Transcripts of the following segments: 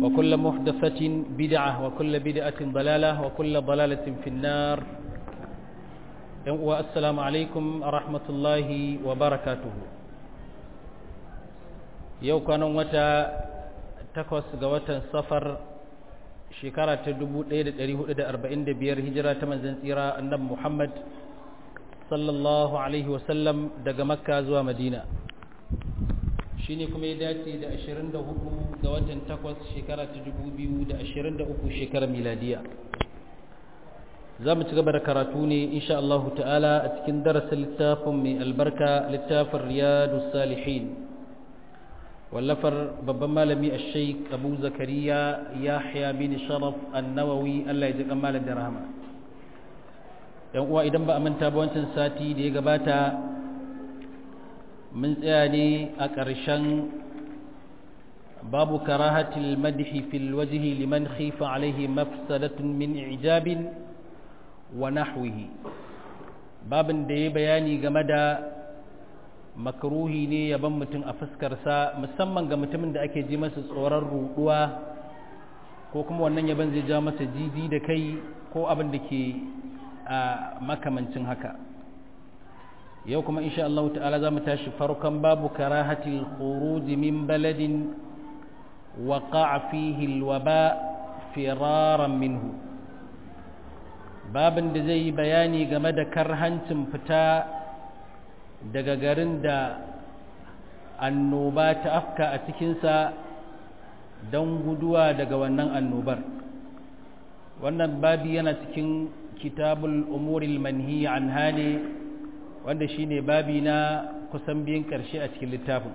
وكل محدثة بدعة وكل بدعة ضلالة وكل ضلالة في النار والسلام عليكم ورحمة الله وبركاته yau kwanan wata takwas ga watan safar shekara ta 1445 hijira ta manzan tsira annabi Muhammad sallallahu alaihi wasallam daga makka zuwa madina shi ne kuma ya dace da 24 ga watan takwas shekara ta 2023 shekarar miladiya za mu ci gaba da karatu ne insha Allah ta'ala a cikin darasin littafin mai albarka littafin riyadu salihin wallafar babban malami a sheik abu zakariya yahya bin sharaf annawawi allah ya ji malam da rahama yan uwa idan ba a manta ba wancan sati da ya gabata mun tsaya ne a ƙarshen babu karahatil madhi fil wajhi liman khifa alaihi mafsadatun min ijabin wa nahwihi babin da ya bayani game da makruhi ne yaban mutum a fuskarsa musamman ga mutumin da ake ji masa tsoron ruɗuwa ko kuma wannan yaban zai ja masa jiji da kai ko abin da ke a makamancin haka yau kuma insha Allah ta'ala za mu tashi farkon babu karahatil khuruj min baladin waqa'a fihi alwaba firaran minhu babin da zai yi bayani game da karhancin fita daga garin da annoba ta afka a cikinsa don guduwa daga wannan annobar wannan babi yana cikin kitabul umuril manhi an hane wanda shine babi na kusan biyan karshe a cikin littafin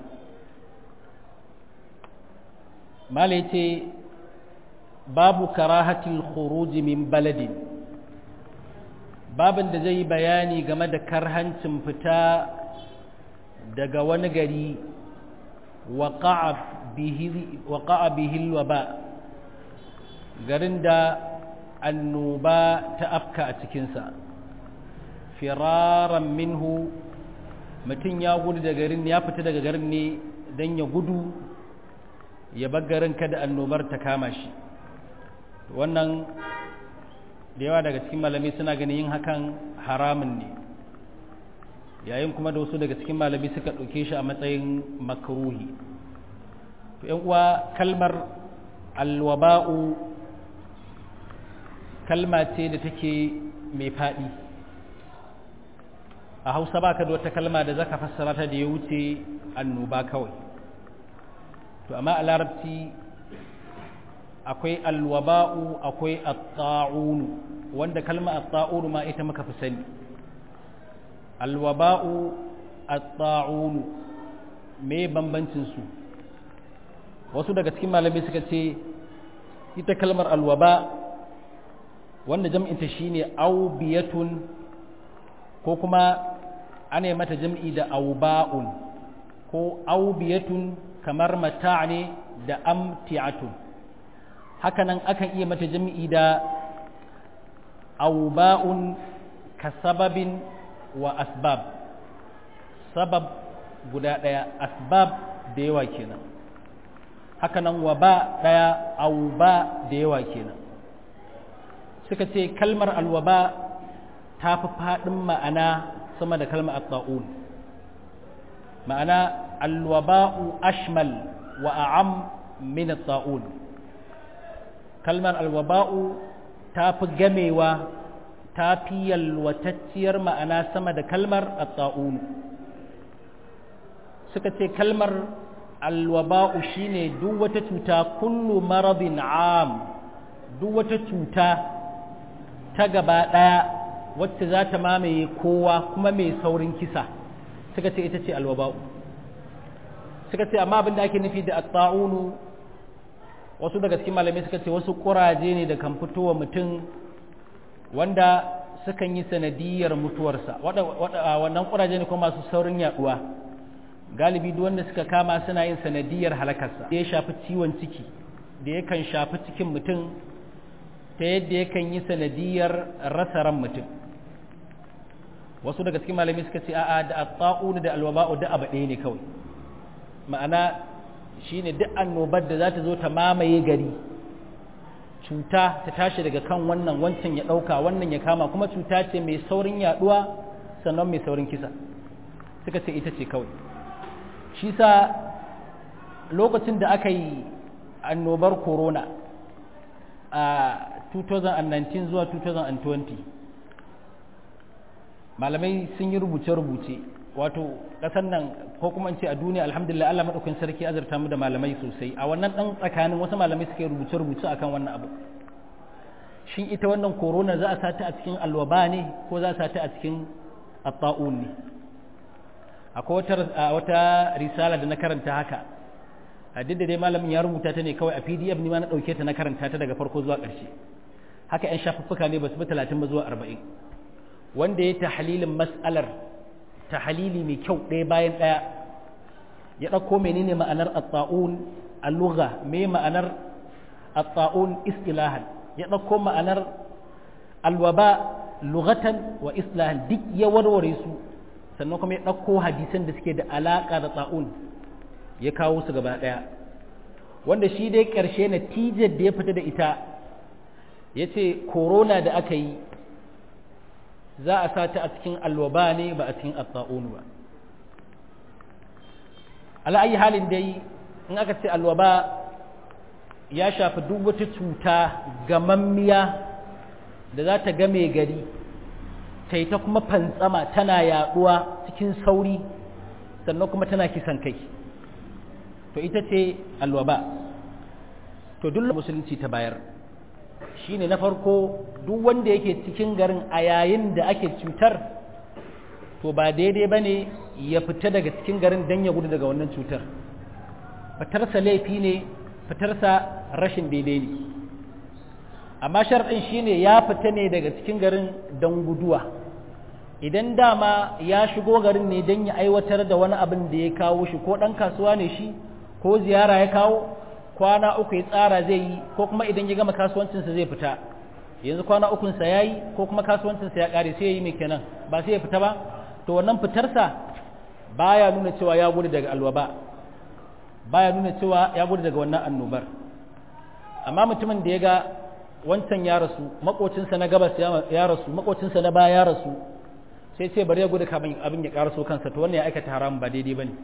mala ce babu karahatil khuruji min baladin babin da zai bayani game da karhancin fita daga wani gari waƙa'a bihil waba garin da annoba ta afka a cikinsa firaran minhu mutum ya gudu da garin ya fita daga garin ne don ya gudu ya bar garin kada annobar ta kama shi wannan da yawa daga cikin malamai suna ganin yin hakan haramun ne yayin kuma da wasu daga cikin malamai suka ɗauke shi a matsayin makruhi to yan uwa kalmar alwaba'u kalma ce da take mai faɗi a hausa ba ka da wata kalma da zaka fassara ta da ya wuce annoba kawai to amma a larabci akwai alwaba'u akwai atta'unu wanda kalma atta'unu ma ita muka fi sani alwaba'u atta'unu me bambancin su wasu daga cikin malamai suka ce ita kalmar alwaba wanda jam'inta shine aubiyatun ko kuma ana mata jam'i da auba'un ko aubiyatun kamar mata' ne da amti'atun hakanan akan iya mata jami'i da auba'un ka sababin wa asbab sabab guda ɗaya asbab da yawa kenan hakanan wa ba ɗaya auba da yawa kenan suka ce kalmar alwaba ta fi faɗin ma'ana sama da kalmar atta'un ma'ana alwaba'u ashmal wa a'am min atta'un kalmar alwaba'u ta fi gamewa ta fi yalwatacciyar ma'ana sama da kalmar atta'unu suka ce kalmar alwaba'u shine duk wata cuta kullu maradin am duk wata cuta ta gaba ɗaya wacce za ta mamaye kowa kuma mai saurin kisa suka ce ita ce alwaba'u suka ce amma abin da ake nufi da atta'unu wasu daga cikin malamai suka ce wasu kuraje ne da kan fitowa mutum wanda sukan yi sanadiyar mutuwarsa wannan kuraje ne kuma masu saurin yaduwa galibi duk wanda suka kama suna yin sanadiyar halakarsa da ya shafi ciwon ciki da yakan shafi cikin mutum ta yadda yakan yi sanadiyar rasa ran mutum wasu daga cikin malami suka ce a'a da at-ta'un da al-waba'u da abu ɗaya ne kawai ma'ana shine duk annobar da za ta zo ta mamaye gari cuta ta tashi daga kan wannan wancan ya ɗauka wannan ya kama kuma cuta ce mai saurin yaɗuwa sannan mai saurin kisa suka ce ita ce kawai shi sa lokacin da aka yi annobar corona a 2019 zuwa 2020 malamai sun yi rubuce-rubuce wato ƙasar nan ko kuma in ce a duniya alhamdulillah Allah maɗaukin sarki azurta mu da malamai sosai a wannan ɗan tsakanin wasu malamai suka yi rubuce-rubuce akan wannan abu shin ita wannan corona za a sata a cikin alwaba ne ko za a sata a cikin atta'un ne akwai wata risala da na karanta haka a duk da dai malamin ya rubuta ta ne kawai a pdf ni ma na ɗauke ta na karanta ta daga farko zuwa ƙarshe haka 'yan shafuffuka ne ba su bi talatin ba zuwa arba'in wanda ya tahalilin mas'alar tahalili mai kyau ɗaya bayan ɗaya ya ɗauko menene ma'anar at-ta'un al-lugha me ma'anar at-ta'un istilahan ya ɗauko ma'anar alwaba lughatan wa islahan duk ya warware su sannan kuma ya ɗauko hadisan da suke da alaƙa da ta'un ya kawo su gaba ɗaya wanda shi dai ƙarshe natijar da ya fita da ita ya ce korona da aka yi za a sa ta a cikin alwaba ne ba a cikin atta'un ba ala'ayi halin dai in aka ce alwaba ya shafi duk wata cuta gamammiya da za ta game gari ta yi ta kuma fantsama tana yaduwa cikin sauri sannan kuma tana kisan kai to ita ce alwaba to duk musulunci ta bayar shine na farko duk wanda yake cikin garin a yayin da ake cutar to ba daidai ba ne ya fita daga cikin garin don ya gudu daga wannan cutar fitarsa laifi ne fitarsa rashin daidai ne amma sharɗin shine ya fita ne daga cikin garin don guduwa idan dama ya shigo garin ne don ya aiwatar da wani abin da ya kawo shi ko ɗan kasuwa ne shi ko ziyara ya kawo kwana uku ya tsara zai yi ko kuma idan ya gama kasuwancinsa zai fita yanzu kwana ukunsa ya yi ko kuma kasuwancinsa ya ƙare sai ya yi mai kenan ba sai ya fita ba to wannan fitarsa baya nuna cewa ya gudu daga alwaba baya nuna cewa ya gudu daga wannan annobar amma mutumin da ya ga wancan ya rasu makocinsa na gabas ya rasu makocinsa na baya ya rasu sai ce bari ya gudu kamin abin ya karaso kansa to wannan ya aikata haramun ba daidai bane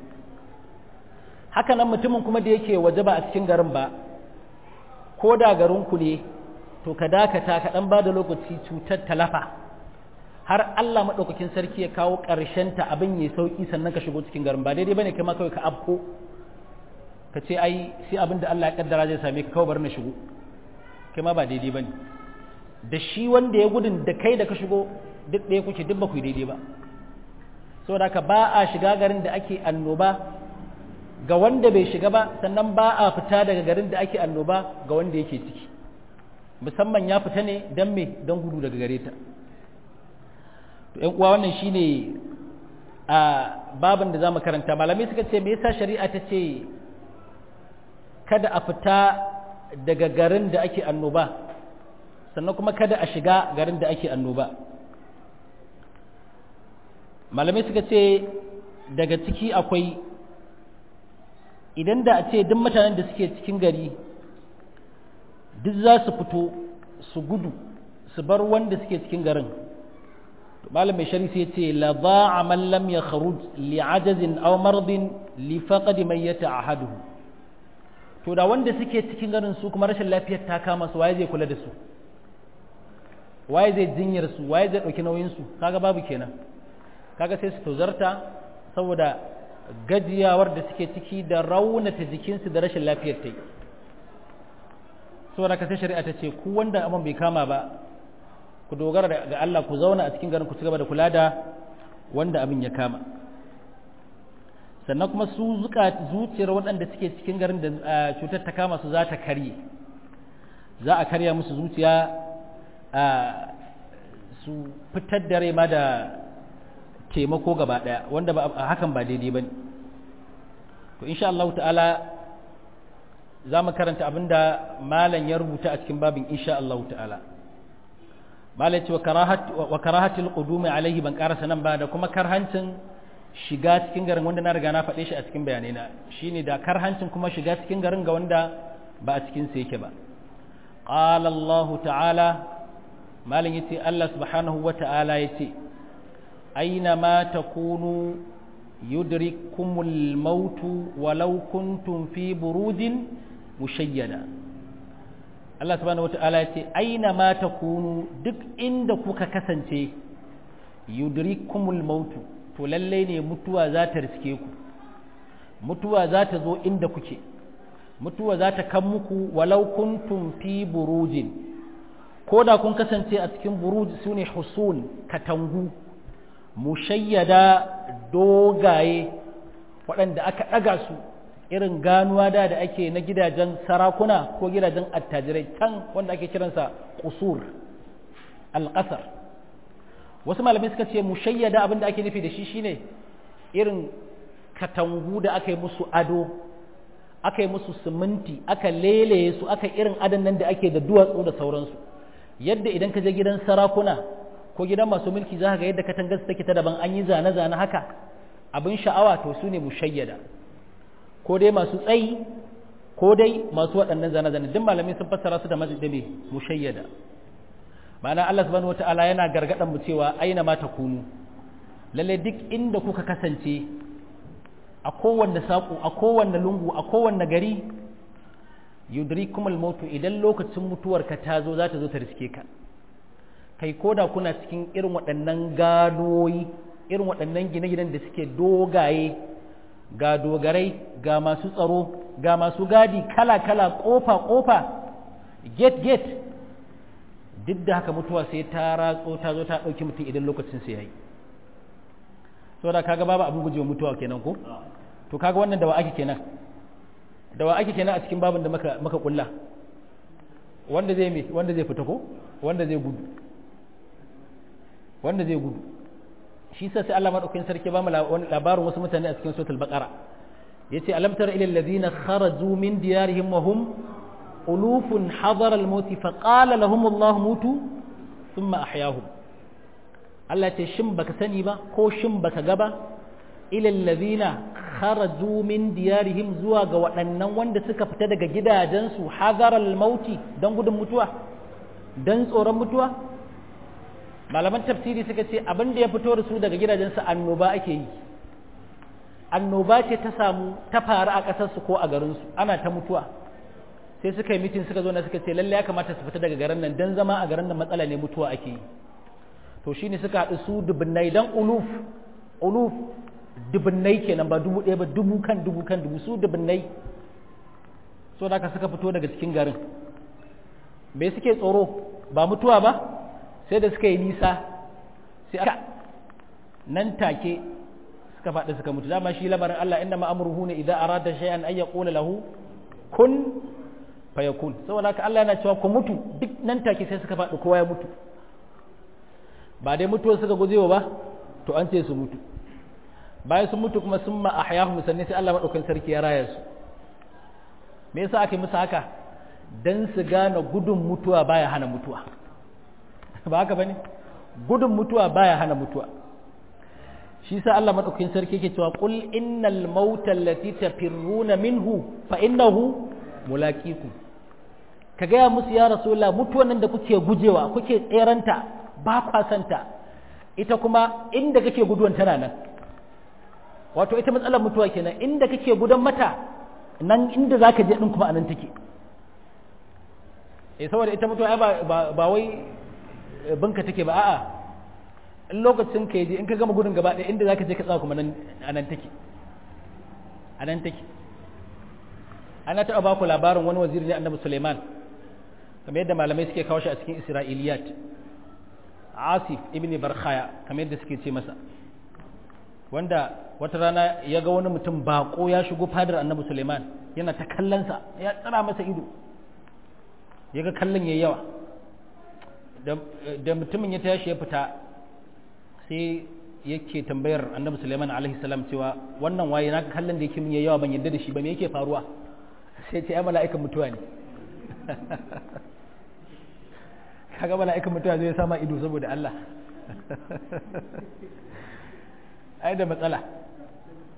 haka nan mutumin kuma da yake waje ba a cikin garin ba ko da garin ku ne to ka dakata ka dan bada lokaci cutar talafa har Allah madaukakin sarki ya kawo ƙarshen ta abin ya sauki sannan ka shigo cikin garin ba daidai bane kai ma kawai ka afko ka ce ai sai abin da Allah ya kaddara zai same ka kawai bar na shigo kai ma ba daidai bane da shi wanda ya gudun da kai da ka shigo duk ɗaya kuke duk ba ku daidai ba saboda haka ba a shiga garin da ake annoba ga wanda bai shiga ba sannan ba a fita daga garin da ake annoba ga wanda yake ciki musamman ya fita ne don me don gudu daga gare ta to ƴan uwa wannan shine a babin da zamu karanta malamai suka ce me yasa shari'a ta ce kada a fita daga garin da ake annoba sannan kuma kada a shiga garin da ake annoba malamai suka ce daga ciki akwai idan da a ce duk mutanen da suke cikin gari duk za su fito su gudu su bar wanda suke cikin garin malam mai shari sai ce la ba'a man lam yakhruj li ajazin aw maradin li faqad man yata'ahaduhu to da wanda suke cikin garin su kuma rashin lafiyar ta kama su waye zai kula da su waye zai jinyar su waye zai dauki nauyin su kaga babu kenan kaga sai su tozarta saboda gajiyawar da suke ciki da raunata jikinsu da rashin lafiyar ta yi saboda ka sai shari'a ta ce ku wanda abin bai kama ba ku dogara ga Allah ku zauna a cikin garin ku ci gaba da kula da wanda abin ya kama sannan kuma su zuka zuciyar waɗanda suke cikin garin da cutar ta kama su za ta karye za a karya musu zuciya su fitar da rai ma da taimako gaba ɗaya wanda ba hakan ba daidai ba ne to insha Allah ta'ala za mu karanta abinda malam ya rubuta a cikin babin insha Allah ta'ala malam ce wa karahatil qudumi alaihi ban karasa nan ba da kuma karhancin shiga cikin garin wanda na riga na faɗe shi a cikin bayanai na shine da karhancin kuma shiga cikin garin ga wanda ba a cikin sa yake ba qala Allah ta'ala malin yace Allah subhanahu wa ta'ala yace aina ma takunu yudrikumul mautu walau kuntum fi burudin mushayyada Allah subhanahu wa ta'ala yace aina ma takunu duk inda kuka kasance yudrikumul mautu to lallai ne mutuwa za ta riske ku mutuwa za ta zo inda kuke mutuwa za ta kan muku walau kuntum fi burujin ko da kun kasance a cikin buruj su ne husun katangu mushayyada dogaye waɗanda aka ɗaga su irin ganuwa da da ake na gidajen sarakuna ko gidajen attajirai can wanda ake kiransa kusur alƙasar wasu malamai suka ce mushayyada abinda ake nufi da shi shine irin katangu da aka yi musu ado aka yi musu siminti aka leleye su aka irin adon nan da ake da duwatsu da sauransu yadda idan ka je gidan sarakuna ko gidan masu mulki za ka ga yadda katangar take ta daban an yi zane-zane haka abin sha'awa to su ne mushayyada ko dai masu tsayi ko dai masu waɗannan zane-zane duk malamai sun fassara su da majidame mushayyada ma'ana Allah subhanahu wata'ala yana gargadan mu cewa aina ma takunu lalle duk inda kuka kasance a kowanne saƙo a kowanne lungu a kowanne gari yudrikumul mautu idan lokacin mutuwarka ta zo za ta zo ta riske ka kai koda kuna cikin irin waɗannan gadoyi irin waɗannan gine-ginen da suke dogaye ga dogarai ga masu tsaro ga masu gadi kala-kala ƙofa-ƙofa gate-gate duk da haka mutuwa sai ta ratso ta zo ta ɗauki mutum idan lokacin sai ya yi so da kaga babu abin gujewa mutuwa kenan ko to kaga wannan dawa ake kenan dawa ake kenan a cikin babin da maka maka kulla wanda zai me wanda zai fita ko wanda zai gudu wanda zai gudu shi sa sai Allah madaukakin sarki ba mu labarin wasu mutane a cikin suratul baqara yace alam tara ila alladhina kharaju min diyarihim wa hum ألوف حضر الموت فقال لهم الله موتوا ثم أحياهم Allah ce shin baka sani ba ko shin baka gaba ilal ladina kharaju min diyarihim zuwa ga waɗannan wanda suka fita daga gidajensu hadaral mauti don gudun mutuwa don tsoron mutuwa malaman tafsiri suka ce abin da ya fito da su daga gidajensu annoba ake yi annoba ce ta samu ta faru a ƙasarsu ko a garinsu ana ta mutuwa sai suka yi mitin suka zo na suka ce lalle ya kamata su fita daga garin nan dan zama a garin nan matsala ne mutuwa ake yi to shine suka haɗu su dubunnai dan uluf uluf dubunnai kenan ba dubu ɗaya ba dubu kan dubu kan dubu su dubunnai so da ka suka fito daga cikin garin me suke tsoro ba mutuwa ba sai da suka yi nisa sai aka nan take suka faɗi suka mutu dama shi lamarin Allah inna ma'amruhu ne idan arada shay'an ay yaqula lahu kun fayakun saboda haka Allah yana cewa ku mutu duk nan take sai suka faɗi kowa ya mutu ba dai mutuwa suka gujewa ba to an ce su mutu bayan sun mutu kuma sun ma ahyahum sannan sai Allah madaukakin sarki ya raya su me yasa aka yi musu haka dan su gane gudun mutuwa baya hana mutuwa ba haka bane gudun mutuwa baya hana mutuwa shi sa Allah madaukakin sarki yake cewa qul innal mauta allati tafirruna minhu fa innahu mulaqikum ka gaya musu ya rasulullah mutuwan nan da kuke gujewa kuke tseranta ba kwa santa ita kuma inda kake guduwan tana nan wato ita matsalar mutuwa kenan inda kake gudan mata nan inda zaka je din kuma anan take eh saboda ita mutuwa ba ba wai binka take ba a'a in lokacin ka je in ka gama gudun gaba ɗaya inda zaka je ka tsaya kuma nan anan take anan take ana taɓa ba ku labarin wani waziri ne annabi Suleiman kamar yadda malamai suke kawo shi a cikin Isra'iliyat Asif ibn Barkhaya kamar yadda suke ce masa wanda wata rana ya ga wani mutum bako ya shigo fadar annabi Suleiman yana ta kallonsa ya tsara masa ido ya ga kallon yayi yawa da mutumin ya tashi ya fita sai yake tambayar annabi Suleiman alaihi salam cewa wannan waye naka kallon da yake min yayi yawa ban yadda da shi ba me yake faruwa sai ce ai mala'ikan mutuwa ne kaga mala'ikan mutuwa zai sama ido saboda Allah ai da matsala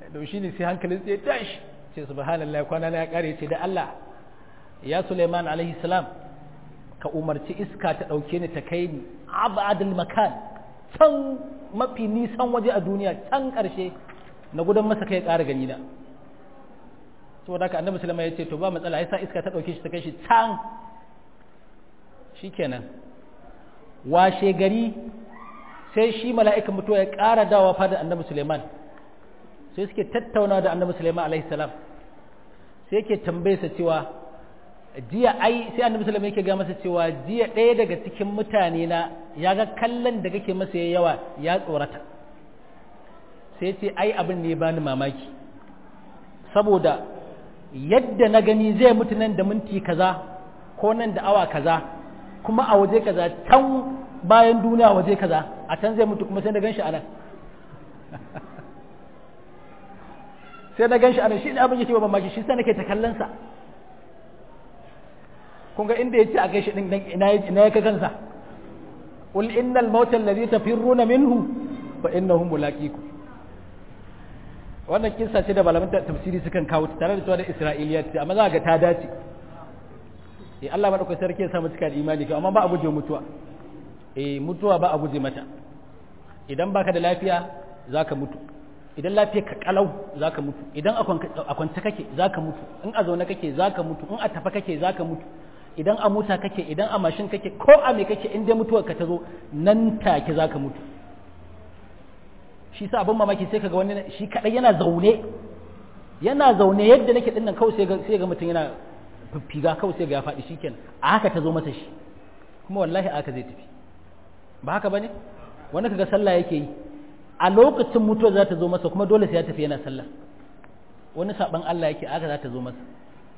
da shi ne sai hankalin sai tashi ce subhanallah kwana na ya kare ce da Allah ya Sulaiman alaihi salam ka umarci iska ta dauke ni ta kai ni abadul makan can mafi nisan waje a duniya can karshe na gudan masa kai ƙara gani na saboda haka annabi sulaiman ya ce to ba matsala yasa iska ta dauke shi ta kai shi can shikenan washe gari sai shi mala'ikan mutuwa ya ƙara dawa fada annabi Suleiman sai suke tattauna da annabi Suleiman alaihi salam sai yake tambaye sa cewa jiya ai sai annabi Suleiman yake ga masa cewa jiya ɗaya daga cikin mutane na ya ga kallon da kake masa ya yawa ya tsorata sai ce ai abin ne bani mamaki saboda yadda na gani zai mutu nan da minti kaza ko nan da awa kaza kuma a waje kaza can bayan duniya waje kaza a can zai mutu kuma sai na ganshi anan sai na ganshi anan shi ne abin yake ba mamaki shi sai nake ta kallon sa kun ga inda yace a gaishe din dan ina ina yake kansa qul innal mauta alladhi tafirruna minhu fa innahu mulaqikum wannan kissa ce da malaman tafsiri sukan kawo tare da cewa da isra'iliyat amma za ga ta dace eh Allah madaukakin sarki ya sa mu cika da imani kai amma ba a guje mutuwa eh mutuwa ba a guje mata idan baka da lafiya zaka mutu idan lafiya ka kalau zaka mutu idan a kwance kake zaka mutu in a zaune kake zaka mutu in a tafa kake zaka mutu idan a mota kake idan a mashin kake ko a me kake in dai mutuwar ka ta zo nan take zaka mutu shi sa abin mamaki sai kaga wani shi kadai yana zaune yana zaune yadda nake dinnan kawai sai ga sai ga mutum yana fiffiga kawai sai ga ya faɗi shikenan a haka ta zo masa shi kuma wallahi a haka zai tafi ba haka bane wani kaga sallah yake yi a lokacin mutuwa za ta zo masa kuma dole sai ya tafi yana sallah wani saban Allah yake aka za ta zo masa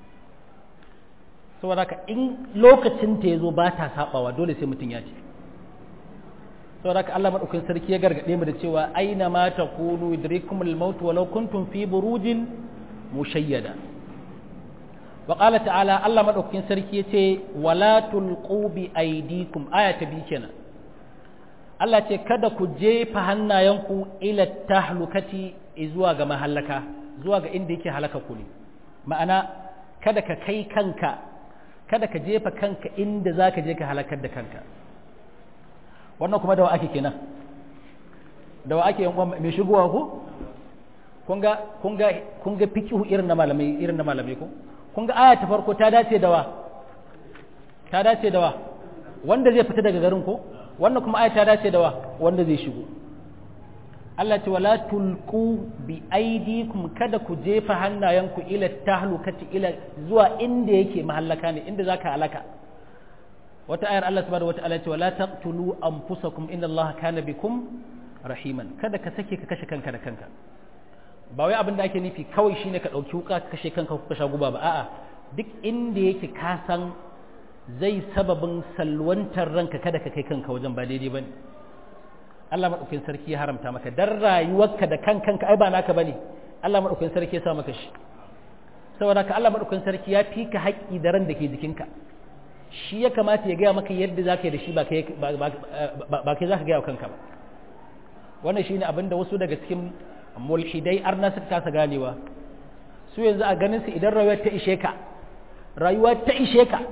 saboda haka in lokacin ta yazo ba ta sabawa dole sai mutum ya ce saboda haka Allah madaukakin sarki ya gargade mu da cewa aina ma takunu yudrikumul maut walau kuntum fi burujin mushayyada wa qala ta'ala Allah madaukakin sarki yace wala tulqu bi aydikum aya ta bi kenan Allah ce kada ku jefa hannayenku ila tahlukati zuwa ga mahallaka zuwa ga inda yake halaka ku ne ma'ana kada ka kai kanka kada ka jefa kanka inda zaka je ka halakar da kanka wannan kuma da wa ake kenan da wa ake yankon mai shigowa ko kun ga kun ga kun ga fiqhu irin na malamai irin na malamai ko kun ga aya ta farko ta dace da wa ta dace da wa wanda zai fita daga garin ko wannan kuma aya ta dace da wa wanda zai shigo Allah ce wala tulqu bi aidikum kada ku jefa hannayenku ila tahlukati ila zuwa inda yake mahallaka ne inda zaka halaka wata ayar Allah subhanahu wataala ce wala taqtulu anfusakum inna Allah kana bikum rahiman kada ka sake ka kashe kanka da kanka ba wai abin da ake nufi kawai shine ka dauki wuka ka kashe kanka ko ka sha guba ba a'a duk inda yake ka san zai sababin salwantar ranka kada ka kai kanka wajen ba daidai bane Allah madaukakin sarki ya haramta maka dan rayuwarka da kan kanka ai ba naka bane Allah madaukakin sarki ya sa maka shi saboda ka Allah madaukakin sarki ya fi ka haƙƙi da ran da ke jikinka shi ya kamata ya gaya maka yadda za ka yi da shi ba kai za ka gaya wa kanka ba wannan shi ne abinda wasu daga cikin mulhidai arna suka kasa ganewa su yanzu a ganin su idan rayuwa ta ishe ka rayuwa ta ishe ka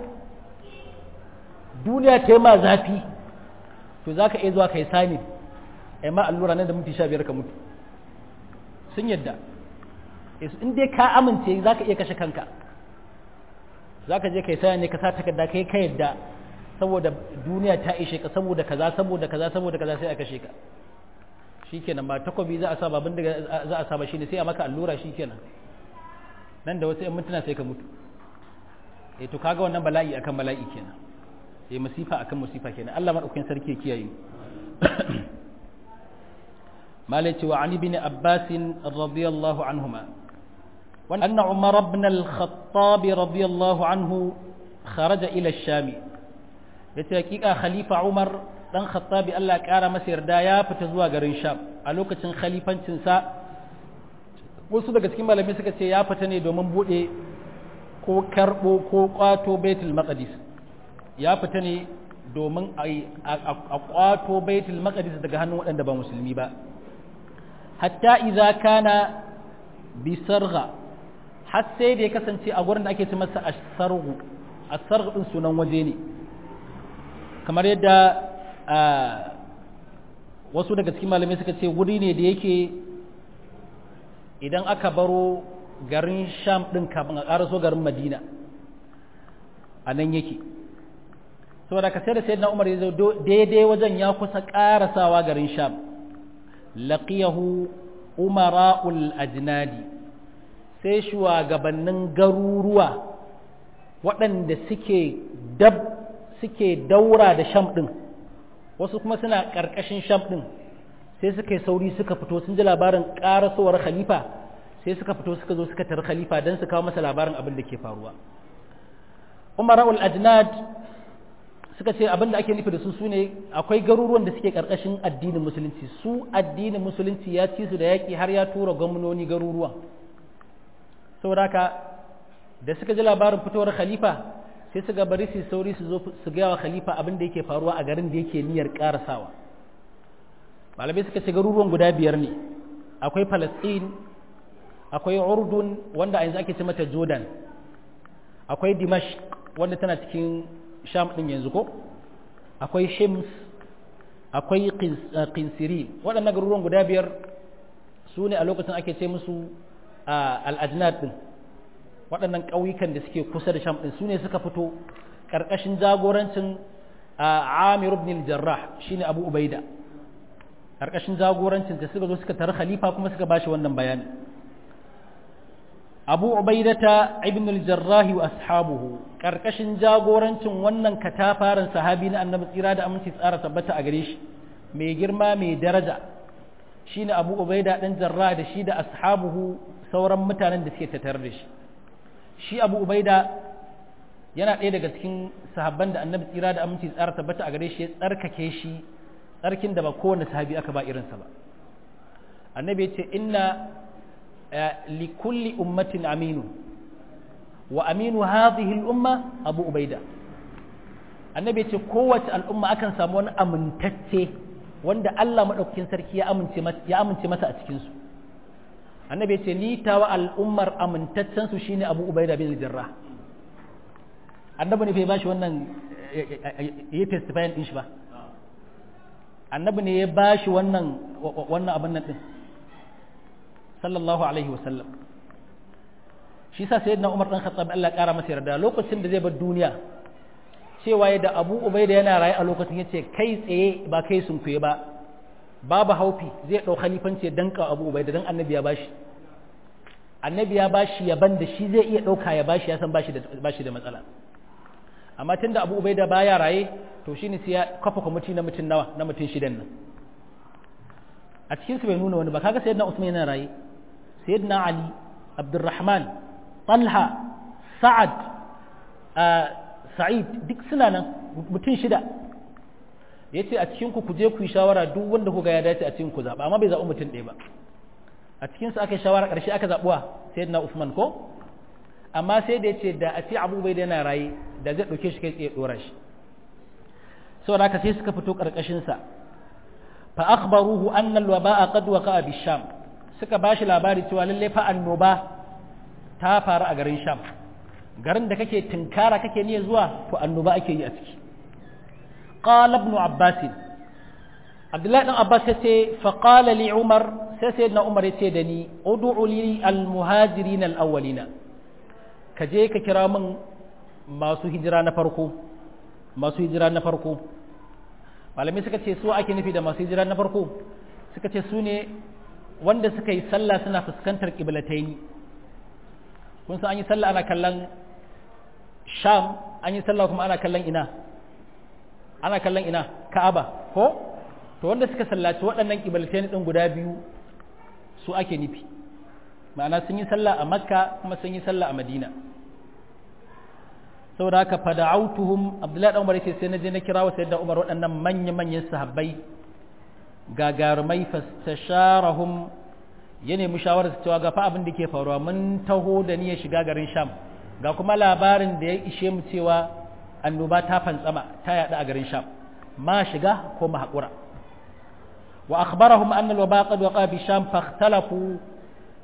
duniya ta yi ma zafi to za ka iya zuwa ka yi sani a ma allura nan da minti sha biyar ka mutu sun yadda in dai ka amince za ka iya kashe kanka za ka je kai saya ne ka sa takarda kai ka yadda saboda duniya ta ishe ka saboda kaza saboda kaza saboda kaza sai a kashe ka shikenan ba takobi za a sa babin da za a sa ba shine sai a maka allura shikenan nan da wasu 'yan mintuna sai ka mutu eh to kaga wannan bala'i akan bala'i kenan eh masifa akan masifa kenan Allah madaukakin sarki ya kiyaye malai cewa ali bin abbas radiyallahu anhuma وأن عمر بن الخطاب رضي الله عنه خرج إلى الشام يتحقيق خليفة عمر دان خطاب الله كارا مسير دايا فتزوا غرين شام a lokacin khalifancinsa wasu daga cikin malamai suka ce ya fita ne domin bude ko karbo ko kwato baitul maqdis ya fita ne domin a kwato baitul maqdis daga hannun waɗanda ba musulmi ba hatta idza kana bi sarga har sai da ya kasance a gurin da ake ce masa asargu asargu din sunan waje ne kamar yadda wasu daga cikin malamai suka ce wuri ne da yake idan aka baro garin sham din kafin a ƙaraso garin madina a nan yake saboda ka sai da sayyidina umar ya zo daidai wajen ya kusa ƙarasawa garin sham laqiyahu umara'ul ajnadi sai shugabannin garuruwa waɗanda suke dab suke daura da sham ɗin wasu kuma suna ƙarƙashin sham ɗin sai suka yi sauri suka fito sun ji labarin ƙarasowar khalifa sai suka fito suka zo suka tari khalifa don su kawo masa labarin abin da ke faruwa umara'ul ajnad suka ce abin da ake nufi da su su ne akwai garuruwan da suke ƙarƙashin addinin musulunci su addinin musulunci ya ci su da yaƙi har ya tura gwamnoni garuruwa saboda haka da suka ji labarin fitowar khalifa sai suka bari su sauri su zo su gaya wa khalifa abin da yake faruwa a garin da yake niyyar karasawa malamai suka ce garuruwan guda biyar ne akwai palestine akwai urdun wanda a yanzu ake ce mata jordan akwai dimash wanda tana cikin sham din yanzu ko akwai shims akwai qinsiri waɗannan garuruwan guda biyar su ne a lokacin ake ce musu al-ajnad din waɗannan ƙauyukan da suke kusa da sham ɗin su ne suka fito ƙarƙashin jagorancin amir ibn jarrah shine abu ubaida ƙarƙashin jagorancin da suka zo suka tare khalifa kuma suka bashi wannan bayani abu ubaidata ibn jarrah wa ashabuhu ƙarƙashin jagorancin wannan katafaren sahabi na annabi tsira da aminci tsara tabbata a gare shi mai girma mai daraja shine abu ubaida ɗan jarrah da shi da ashabuhu sauran mutanen da suke tattare da shi shi abu ubaida yana ɗaya daga cikin sahabban da annabi tsira da aminci tsara tabbata a gare shi ya tsarkake shi tsarkin da ba kowane sahabi aka ba irinsa ba annabi ya ce inna li kulli ummatin aminu wa aminu hadhihi al-umma abu ubaida annabi ya ce kowace al'umma akan samu wani amintacce wanda Allah madaukakin sarki ya amince masa ya amince masa a cikin su annabi ce ni tawa al'ummar amintaccen su shine abu ubaida bin jarrah annabi ne fa bashi wannan ya testify din shi ba annabi ne ya bashi wannan wannan abin nan din sallallahu alaihi wasallam shi sa sayyidina umar dan khattab Allah ya kara masa yarda lokacin da zai bar duniya cewa ya da abu ubaida yana raye a lokacin yace kai tsaye ba kai sun kuye ba babu haufi zai ɗau khalifanci ya danka abu ubai da dan annabi ya bashi annabi ya bashi yaban da shi zai iya ɗauka ya bashi ya san bashi da bashi da matsala amma tunda abu ubai da baya raye to shine sai ya kafa kwamiti na mutum nawa na mutum shidan nan a cikin su bai nuna wani ba kaga sayyidina usman yana raye sayyidina ali abdurrahman talha sa'ad sa'id duk suna nan mutum shida ya ce a cikinku ku je ku yi shawara duk wanda kuga ya dace a cikin ku zaɓa amma bai zaɓi mutum ɗaya ba a cikinsu aka yi shawara ƙarshe aka zaɓuwa sai na usman ko amma sai da ya ce da a ce abu bai da yana raye da zai ɗauke shi kai tsaye ɗora shi saboda haka sai suka fito ƙarƙashinsa fa akhbaruhu anna alwaba'a qad waqa'a bi sham suka bashi labari cewa lalle fa annoba ta faru a garin sham garin da kake tinkara kake niyya zuwa to annoba ake yi a ciki قال ابن عباس عبد الله بن عباس يتي فقال لي عمر سيدنا عمر يتي دني ادع لي المهاجرين الاولين كجي ككرا من masu hijira na farko masu hijira na farko malamai suka ce su ake nufi da masu hijira na farko suka ce su ne wanda suka yi sallah suna fuskantar kiblataini kun san an yi sallah ana kallon sham an yi sallah kuma ana kallon ina ana kallon ina ka'aba ko to wanda suka sallaci waɗannan kibalatai ɗin guda biyu su ake nufi ma'ana sun yi sallah a makka kuma sun yi sallah a madina saboda haka fada'autuhum abdullahi dan umar yace sai na je na kira wa sayyidina umar waɗannan manya manyan sahabbai gagarumai fastasharahum ya nemi shawarar cewa ga fa abin da ke faruwa mun taho da niyyar shiga garin sham ga kuma labarin da ya ishe mu cewa annoba ta fantsama ta yaɗu a garin sham ma shiga ko ma haƙura wa akhbarahum anna al-waba qad waqa bi sham fakhtalafu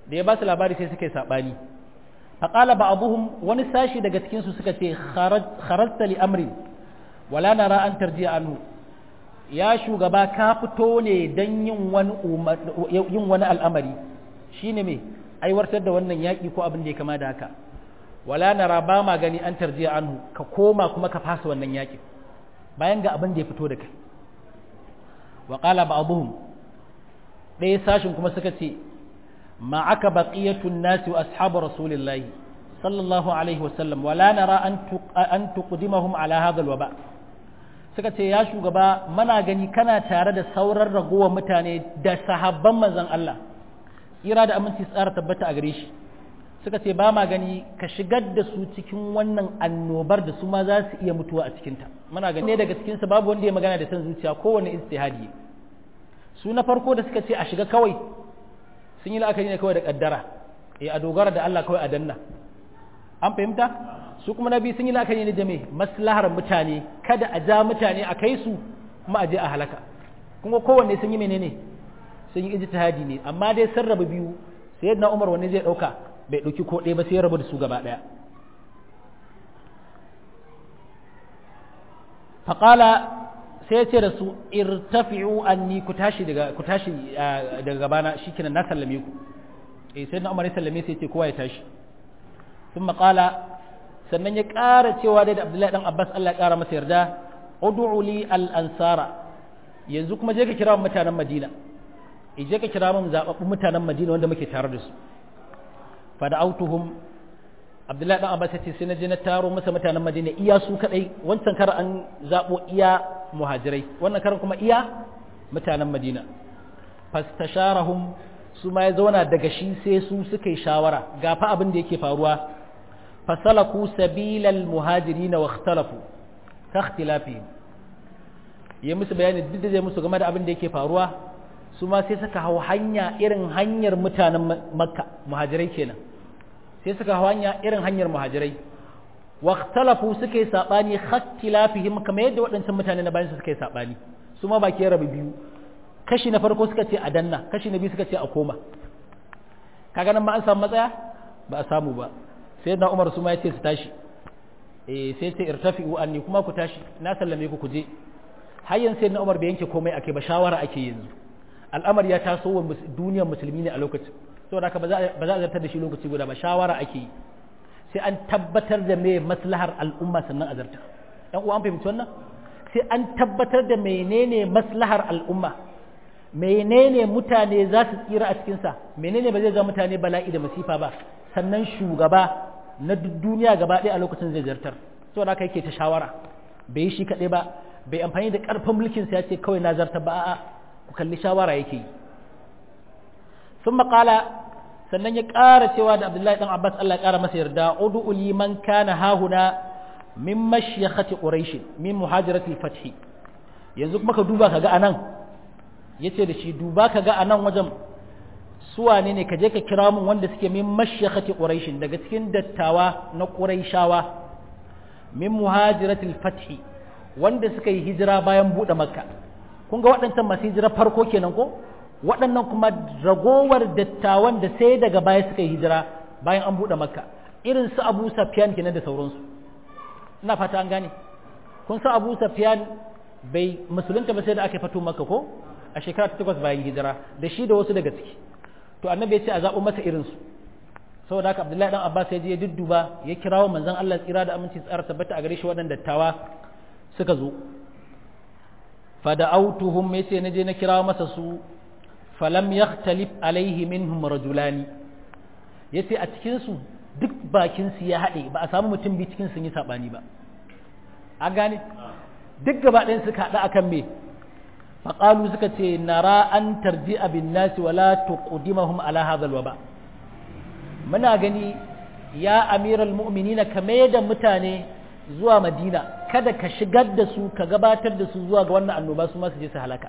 da ya ba su labari sai suka yi saɓani faƙala ba abuhum wani sashi daga cikinsu suka ce kharasta li amrin wala nara an tarjiya anhu ya shugaba ka fito ne don yin wani al'amari shine me aiwatar da wannan yaƙi ko abin da ya kama da haka wala nara ba ma gani an tarjiya anhu ka koma kuma ka fasa wannan yaƙin bayan ga abin da ya fito da kai wa qala ba'dhum ɗaya sashin kuma suka ce ma aka baqiyatun nasi wa ashabu rasulillahi sallallahu alaihi wa sallam wala nara an an tuqdimahum ala hadha alwaba suka ce ya shugaba mana gani kana tare da sauran ragowar mutane da sahabban manzon Allah tsira da aminci tsara tabbata a gare shi suka ce ba ma gani ka shigar da su cikin wannan annobar da su ma za su iya mutuwa a cikinta muna gani ne daga cikinsu babu wanda ya magana da san zuciya kowane istihadi su na farko da suka ce a shiga kawai sun yi la'akari ne kawai da kaddara eh a dogara da Allah kawai a danna an fahimta su kuma na biyu sun yi la'akari ne da me maslahar mutane kada a ja mutane a kai su kuma a je a halaka kuma kowanne sun yi menene sun yi ijtihadi ne amma dai sun rabu biyu sayyidina Umar wanne zai dauka bai ɗauki ko ɗaya ba sai ya rabu da su gaba ɗaya faƙala sai ya ce da su irtafi'u anni ku tashi daga ku tashi daga gabana shikenan na sallame ku eh sai na Umar ya sallame sai ya ce kowa ya tashi sun maƙala sannan ya ƙara cewa dai da Abdullahi dan Abbas Allah ya ƙara masa yarda ud'u li al-ansara yanzu kuma je ka kira mutanen Madina je ka kira mun zababbun mutanen Madina wanda muke tare da su fada'autuhum abdullahi dan abbas yace sai na je na taro masa mutanen madina iya su kadai wancan kar an zabo iya muhajirai wannan karan kuma iya mutanen madina fastasharahum su ma ya zauna daga shi sai su suka yi shawara ga fa abin da yake faruwa fasalaku sabilal muhajirin wa ikhtalafu ka ikhtilafihim ya musu bayani duk da zai musu game da abin da yake faruwa su ma sai suka hau hanya irin hanyar mutanen makka muhajirai kenan sai suka hau hanya irin hanyar muhajirai wa ikhtalafu suka yi sabani khattilafihim kamar yadda waɗancan mutane na bayan su suka yi sabani su ma baki rabu biyu kashi na farko suka ce a danna kashi na biyu suka ce a koma kaga nan ma an samu matsaya ba a samu ba sai na Umar su ma ya ce su tashi eh sai ce irtafi'u anni kuma ku tashi na sallame ku ku je har yanzu sai na Umar bai yanke komai ake ba shawara ake yanzu al'amari ya taso wa duniyar musulmi ne a lokacin saboda haka ba za a zartar da shi lokaci guda ba shawara ake yi sai an tabbatar da me maslahar al'umma sannan a zartar ɗan uwa an fahimci wannan sai an tabbatar da menene maslahar al'umma menene mutane za su tsira a cikinsa menene ba zai zama mutane bala'i da masifa ba sannan shugaba na duniya gaba ɗaya a lokacin zai zartar saboda haka yake ta shawara bai yi shi kaɗai ba bai amfani da ƙarfin mulkinsa ya ce kawai na zartar ba a'a ku kalli shawara yake yi sun maƙala sannan ya ƙara cewa da abdullahi ɗan abbas allah ya ƙara masa yarda udu liman kana hahuna min mashiyakhati quraish min muhajiratil fathi yanzu kuma ka duba ka ga anan yace da shi duba ka ga anan wajen suwa ne ne ka je ka kira mun wanda suke min mashiyakhati quraish daga cikin dattawa na quraishawa min muhajiratil fathi wanda suka yi hijira bayan buɗe makka kun ga waɗancan masu hijira farko kenan ko waɗannan kuma ragowar dattawan da sai daga baya suka yi hijira bayan an buɗe makka irin su abu safiyan kenan da sauransu ina fata an gane kun san abu safiyan bai musulunta ba sai da aka fito makka ko a shekara ta takwas bayan hijira da shi da wasu daga ciki to annabi ya ce a zaɓo masa irinsu saboda haka abdullahi dan abbas ya je ya dudduba ya kirawo manzon allah tsira da aminci tsara tabbata a gare shi waɗanda dattawa suka zo fada'autuhum yace naje na kira masa su falam yakhtalif alaihi minhum rajulani yace a cikin su duk bakin su ya hade ba a samu mutum bi cikin sun yi sabani ba an gane duk gaba ɗayan suka hada akan me faqalu suka ce nara an tarji'a bin nasi wala tuqdimahum ala hadha alwaba muna gani ya amiral mu'minina kame da mutane zuwa madina kada ka shigar da su ka gabatar da su zuwa ga wannan annoba su ma su je su halaka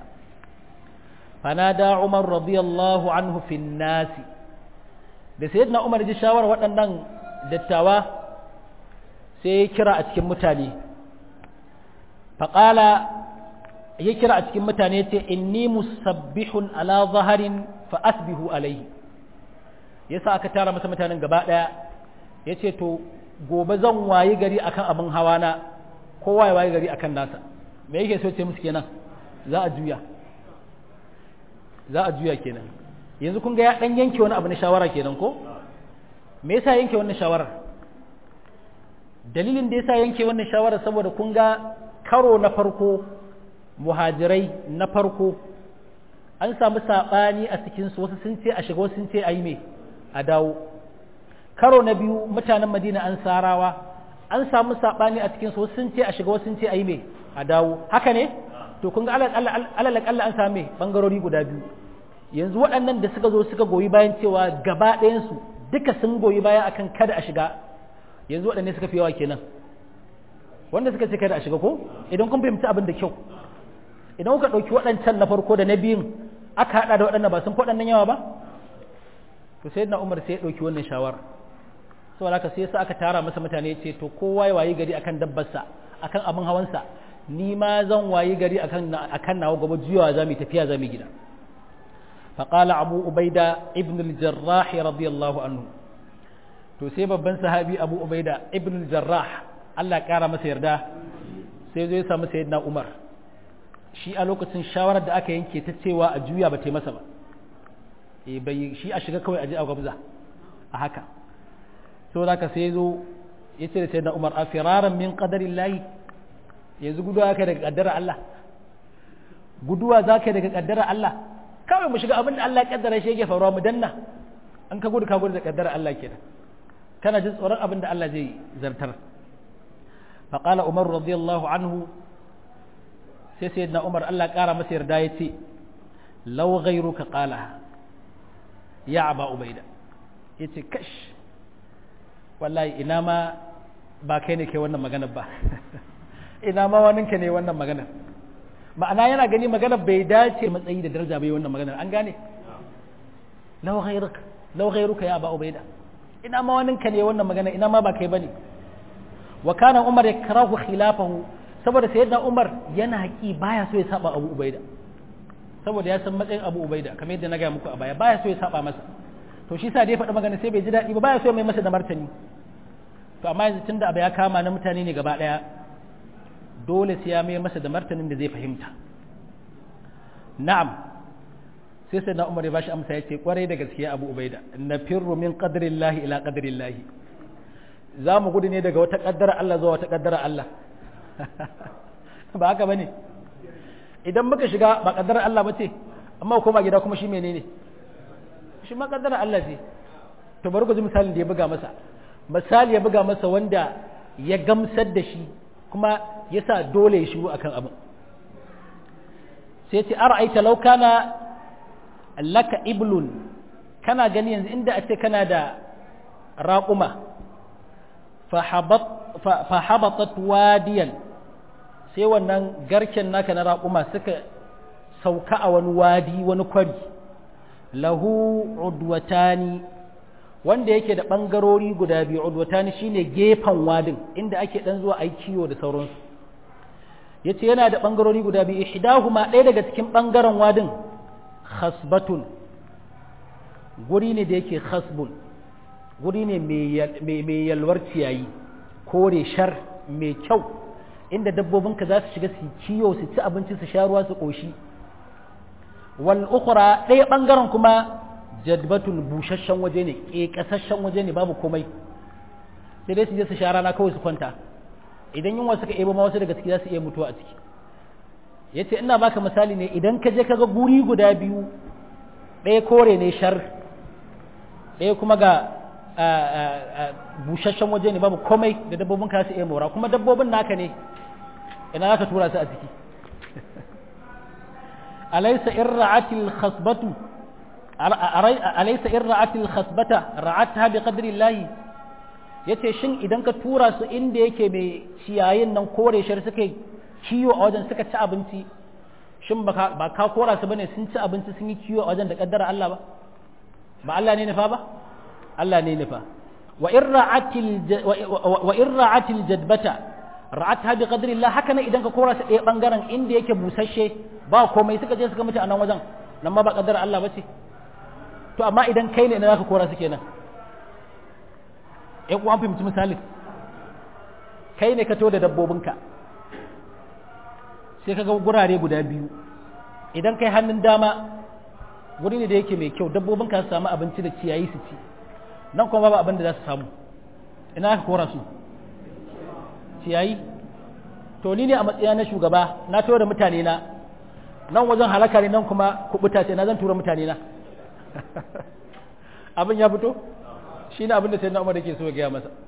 fanada umar radiyallahu anhu fin nasi da sayyidina umar ji shawar waɗannan dattawa sai ya kira a cikin mutane faƙala ya kira a cikin mutane ce inni musabbihun ala zaharin fa asbihu alaihi yasa aka tara masa mutanen gaba daya yace to gobe zan wayi gari akan abin hawa na kowa ya wayi gari akan nasa me yake so ce musu kenan za a juya za a juya kenan yanzu kun ga ya dan yanke wani abu na shawara kenan ko me yasa yanke wannan shawarar dalilin da yasa yanke wannan shawarar saboda kun ga karo na farko muhajirai na farko an samu saɓani a cikinsu wasu sun ce a shiga wasu sun ce a yi mai a dawo karo na biyu mutanen madina an sarawa an samu saɓani a cikinsu wasu sun ce a shiga wasu sun ce a yi mai a dawo haka ne to kun ga alalakalla an same ɓangarori guda biyu yanzu waɗannan da suka zo suka goyi bayan cewa gaba ɗayansu duka sun goyi baya akan kada a shiga yanzu waɗanne suka fi yawa kenan wanda suka ce kada a shiga ko idan kun fahimci abin da kyau idan kuka ɗauki waɗancan na farko da na biyun aka haɗa da waɗannan ba sun fi waɗannan yawa ba to sai na umar sai ya ɗauki wannan shawara saboda haka sai yasa aka tara masa mutane ce to kowa ya wayi gari akan dabbarsa akan abin hawansa ni ma zan wayi gari akan akan nawa gaba juyawa za mu tafiya za mu gida فقال أبو أبيدة ابن الجراح رضي الله عنه to sai babban sahabi Abu Ubaida ibn al-Jarrah Allah kara masa yarda sai zai samu sayyidina Umar shi a lokacin shawarar da aka yanke ta cewa a juya ba ta masa ba e bai shi a shiga kawai a je a gwabza a haka saboda haka sai zo ya ce da sayyidina Umar a firaran min qadarillahi yanzu guduwa kai daga kaddara Allah guduwa za ka daga kaddara Allah kawai mu shiga abin da Allah ya kaddara shi yake faruwa mu danna an ka gudu ka gudu da kaddara Allah kenan kana jin tsoron abin da Allah zai zartar faqala umar radiyallahu anhu sai sayyidina umar Allah kara masa yarda yace law ghayruka qala ya aba ubaida yace kash wallahi ina ma ba kai ne kai wannan maganar ba ina ma waninka ne wannan maganar ma'ana yana gani maganar bai dace matsayi da daraja bai wannan maganar an gane law ghayruka law ghayruka ya aba ubaida ina ma wani ka ne wannan magana ina ma ba kai bane wa kana umar yakrahu khilafahu saboda sayyidina umar yana haƙi baya so ya saba abu ubaida saboda ya san matsayin abu ubaida kamar yadda na gaya muku a baya baya so ya saba masa to shi sa da ya faɗi magana sai bai ji daɗi ba baya so mai masa da martani to amma yanzu tunda abu ya kama na mutane ne gaba ɗaya dole sai ya mai masa da martanin da zai fahimta na'am sai sai na umar ya bashi amsa ya ce kwarai da gaskiya abu ubaida na firru min qadrillahi ila qadrillahi za mu gudu ne daga wata kaddara Allah zuwa wata kaddara Allah ba haka bane idan muka shiga ba kaddara Allah ba ce amma koma gida kuma shi menene shi ma kaddara Allah ce to bari ku ji misalin da ya buga masa misali ya buga masa wanda ya gamsar da shi kuma yasa dole ya shiru akan abin sai ce ara'aita law kana laka iblun kana gani yanzu inda a ce kana da raƙuma fahabatat wadiyan sai wannan garken naka na raƙuma suka sauka a wani wadi wani kwari lahu udwatani wanda yake da ɓangarori guda biyu udwatani shine gefen wadin inda ake ɗan zuwa ai kiwo da sauransu yace yana da ɓangarori guda biyu ihdahuma ɗaya daga cikin ɓangaren wadin khasbatun guri ne da yake khasbun guri ne mai yalwar ciyayi kore shar mai kyau inda dabbobinka za su shiga su kiyo su ci abinci su sha ruwa su ƙoshi wal ukhra ɗaya ɓangaren kuma jadbatun busasshen waje ne ƙeƙasasshen waje ne babu komai sai dai su je su sha rana kawai su kwanta idan yunwa suka ebo ma wasu daga ciki za su iya mutuwa a ciki ya ce ina baka misali ne idan ka je kaga guri guda biyu ɗaya kore ne shar ɗaya kuma ga busasshen waje ne babu komai da dabbobin ka su iya mora kuma dabbobin naka ne ina za ka tura su a ciki alaysa in ra'atil khasbatu alaysa in ra'atil khasbata ra'atha bi qadri Allah yace shin idan ka tura su inda yake mai ciyayin nan kore shar suke kiwo a wajen suka ci abinci shin ba ka kora su bane sun ci abinci sun yi kiwo a wajen da kaddara Allah ba ba Allah ne nufa ba Allah ne nufa wa in ra'atil wa in ra'atil jadbata ra'atha bi qadri Allah haka ne idan ka kora su ɗaya bangaren inda yake busasshe ba komai suka je suka mutu a nan wajen nan ma ba kaddara Allah ba ce to amma idan kai ne na zaka kora su kenan ƴan uwan fahimci misali kai ne ka to da dabbobinka sai ka ga gurare guda biyu idan kai hannun dama wuri ne da yake mai kyau dabbobin ka su samu abinci da ciyayi su ci nan kuma babu abin da za su samu ina aka kora su ciyayi to ni ne a matsaya na shugaba na tura da mutane na nan wajen halaka ne nan kuma kubuta ce na zan tura mutane na abin ya fito shi ne abin da sai na umar yake so ya gaya masa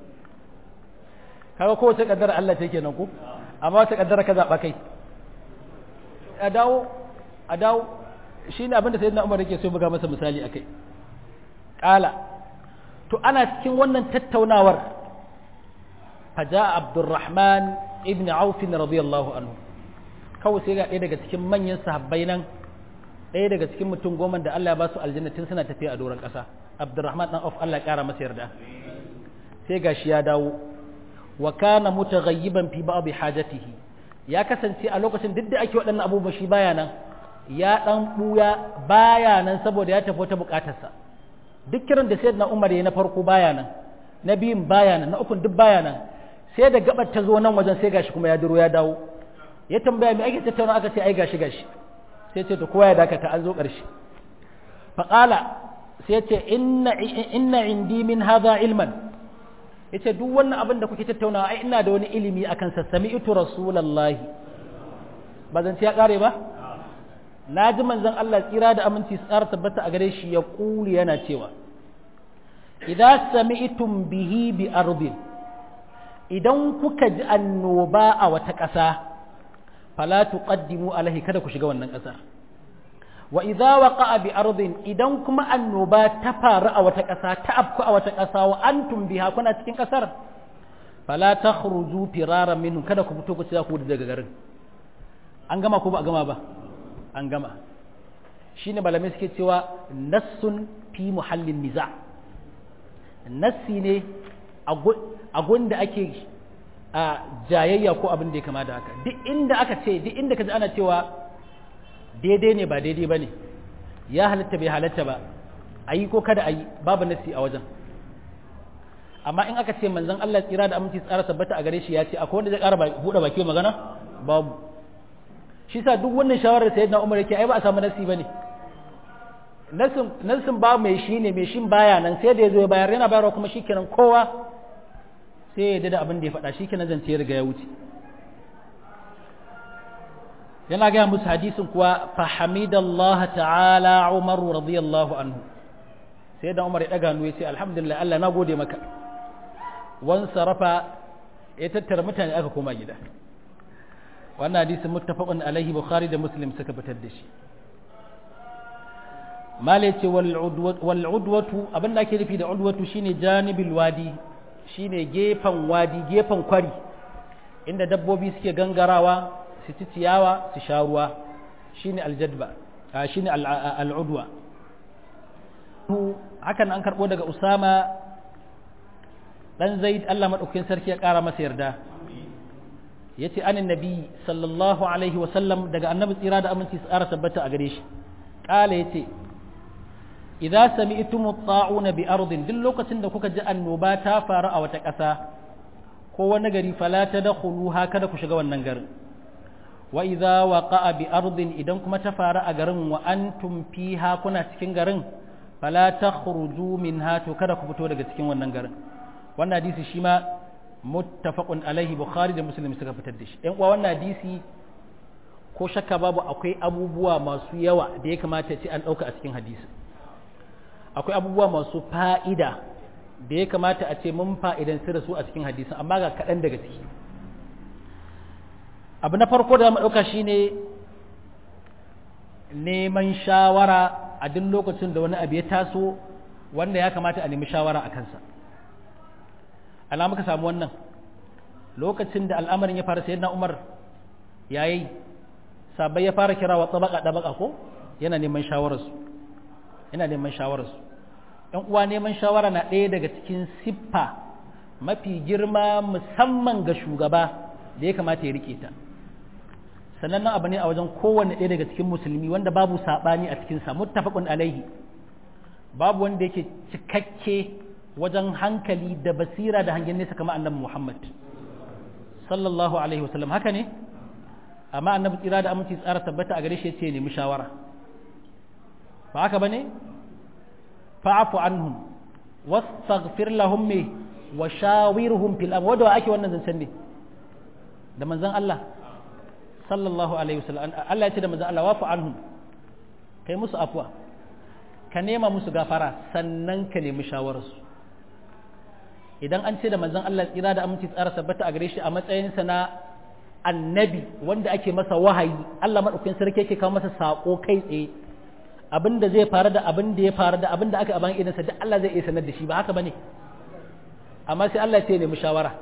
kaga kowace kaddara Allah ta kenan ko amma wata kaddara ka zaɓa kai a dawo a dawo shi ne abin da sai na umar yake so ya buga masa misali a kai ƙala to ana cikin wannan tattaunawar faja abdurrahman ibn aufin radiyallahu anhu kawai sai ga ɗaya daga cikin manyan sahabbai nan ɗaya daga cikin mutum goma da Allah ya ba su aljannatin suna tafiya a doron ƙasa abdurrahman dan auf Allah ya ƙara masa yarda sai gashi ya dawo wa kana mutaghayyiban fi ba'd hajatihi ya kasance a lokacin duk da ake waɗannan abubuwa shi baya nan ya dan buya baya nan saboda ya tafi wata buƙatarsa duk kiran da sayyidina Umar ya na farko baya nan na biyun baya nan na ukun duk baya nan sai da gabar ta zo nan wajen sai gashi kuma ya duro ya dawo ya tambaya me ake tattauna aka ce ai gashi gashi sai ce to kowa ya dakata an zo ƙarshe faƙala sai ce inna inna indi min hadha ilman yace duk wannan abin da kuke tattaunawa ai ina da wani ilimi akan sa sami'tu rasulullahi ba zan ya kare ba na ji manzon Allah tsira da aminci tsara tabbata a gare shi ya kuli yana cewa idza sami'tum bihi bi ardin idan kuka ji annoba a wata ƙasa fala tuqaddimu alaihi kada ku shiga wannan ƙasar wa idza waqa'a bi ardin idan kuma annoba ta faru a wata ƙasa ta afku a wata ƙasa wa antum biha kuna cikin ƙasar fala takhruju firaran minhu kada ku fito ku ci ku daga garin an gama ko ba a gama ba an gama shine malamai suke cewa nassun fi muhallin niza nassi ne a gunda ake a jayayya ko abin da ya kama da haka duk inda aka ce duk inda ka ji ana cewa daidai ne ba daidai ba ne ya halatta bai halatta ba a yi ko kada a yi babu nassi a wajen amma in aka ce manzon Allah tsira da aminci tsara tabbata a gare shi ya ce akwai wanda zai ƙara buɗe baki magana babu shi sa duk wannan shawarar sayyidina Umar yake ai ba a samu nassi bane nassin nassin ba mai shi ne mai shin baya nan sai da yazo ya bayar yana bayarwa kuma shikenan kowa sai ya yarda da abin da ya faɗa shikenan zance ya riga ya wuce yana gaya musu hadisin kuwa fa hamidallahi ta'ala Umar radiyallahu anhu sai da Umar ya daga hannu ya ce alhamdulillah Allah na gode maka wan sarafa ya tattara mutane aka koma gida wannan hadisin muttafaqun alaihi bukhari da muslim suka fitar da shi mala ce wal udwatu abin da ake nufi da udwatu shine janibil wadi shine gefen wadi gefen kwari inda dabbobi suke gangarawa su ci ciyawa su sha ruwa shine aljadba shine al'udwa hakan an karbo daga usama dan zaid Allah madaukakin sarki ya kara masa yarda yace anin nabi sallallahu alaihi wa sallam daga annabi tsira da aminci tsara tabbata a gare shi kala yace idza sami'tum at-ta'una bi ardin duk lokacin da kuka ji annoba ta faru a wata ƙasa ko wani gari fala tadkhuluha kada ku shiga wannan garin wa idza waqa'a bi ardin idan kuma ta faru a garin wa antum fiha kuna cikin garin fala takhruju minha to kada ku fito daga cikin wannan garin wannan hadisi shi ma muttafaqun alaihi bukhari da muslim suka fitar da shi ɗan uwa wannan hadisi ko shakka babu akwai abubuwa masu yawa da ya kamata ce an ɗauka a cikin hadisi akwai abubuwa masu fa'ida da ya kamata a ce mun fa'idan su da su a cikin hadisin amma ga kaɗan daga ciki abu na farko da mu ɗauka shine neman shawara a duk lokacin da wani abu ya taso wanda ya kamata a nemi shawara a kansa ana muka samu wannan lokacin da al'amarin ya fara sayyidina Umar yayi sabai ya fara kira wa tabaka dabaka ko yana neman shawararsu yana neman shawararsu ɗan uwa neman shawara na ɗaya daga cikin siffa mafi girma musamman ga shugaba da ya kamata ya rike ta sannan nan abu ne a wajen kowanne ɗaya daga cikin musulmi wanda babu saɓani a cikinsa muttafaqun alaihi babu wanda yake cikakke wajen hankali da basira da hangen nesa kamar annabi Muhammad sallallahu alaihi wasallam haka ne amma annabi tsira da aminci tsara tabbata a gare shi yace nemi shawara ba haka bane fa'fu anhum wastaghfir lahum me wa shawirhum fil amr wanda ake wannan zancen ne da manzon Allah sallallahu alaihi wasallam Allah ya ce da manzon Allah wafu anhum kai musu afwa ka nema musu gafara sannan ka nemi shawararsu idan an ce da manzon Allah tsira da aminci tsara tabbata a gare shi a matsayinsa na annabi wanda ake masa wahayi Allah madaukakin sarki yake kawo masa sako kai tsaye abinda zai faru da abin da ya faru da abin da aka aban idansa duk Allah zai iya sanar da shi ba haka bane amma sai Allah ya ce nemi shawara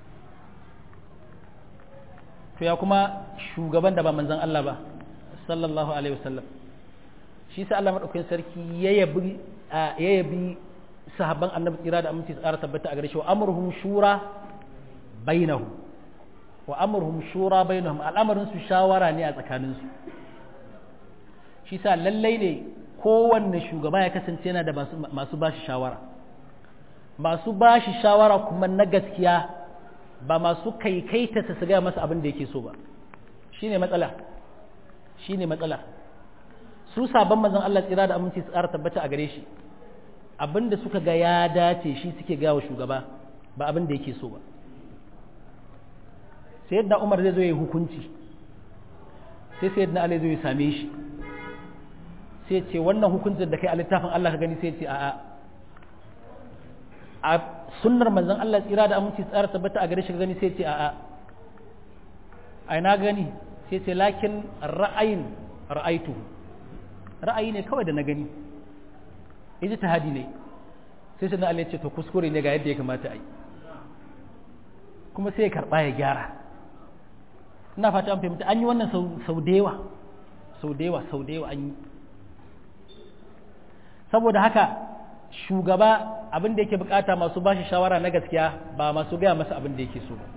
to ya kuma shugaban da ba manzon Allah ba sallallahu alaihi wasallam shi sa Allah madaukakin sarki ya yabi ya yabi sahabban annabi tsira da aminci tsara tabbata a gare shi wa amruhum shura bainahum wa amruhum shura bainahum al'amarin su shawara ne a tsakanin su shi sa lallai ne kowanne shugaba ya kasance yana da masu bashi shawara masu bashi shawara kuma na gaskiya ba masu kaikaita su gaya masa abin da yake so ba shine matsala shine matsala su sabon manzon Allah tsira da aminci su ƙara tabbata a gare shi abin da suka ga ya dace shi suke gaya wa shugaba ba abin da yake so ba sai yadda Umar zai zo ya hukunci sai sai yadda Ali zai same shi sai ce wannan hukuncin da kai a littafin Allah ka gani sai ce a'a a sunnar manzon Allah tsira da aminci tsara tabbata a gare shi gani sai ce a'a ai na gani sai ce lakin ra'ayin ra'aitu ra'ayi ne kawai da na gani yaji tahadi ne sai sai Allah ya ce to kuskure ne ga yadda ya kamata a yi kuma sai ya karba ya gyara ina fata an fahimta an yi wannan sau da yawa sau da yawa sau da yawa an yi saboda haka shugaba abin da yake bukata masu bashi shawara na gaskiya ba masu gaya masa abin da yake so ba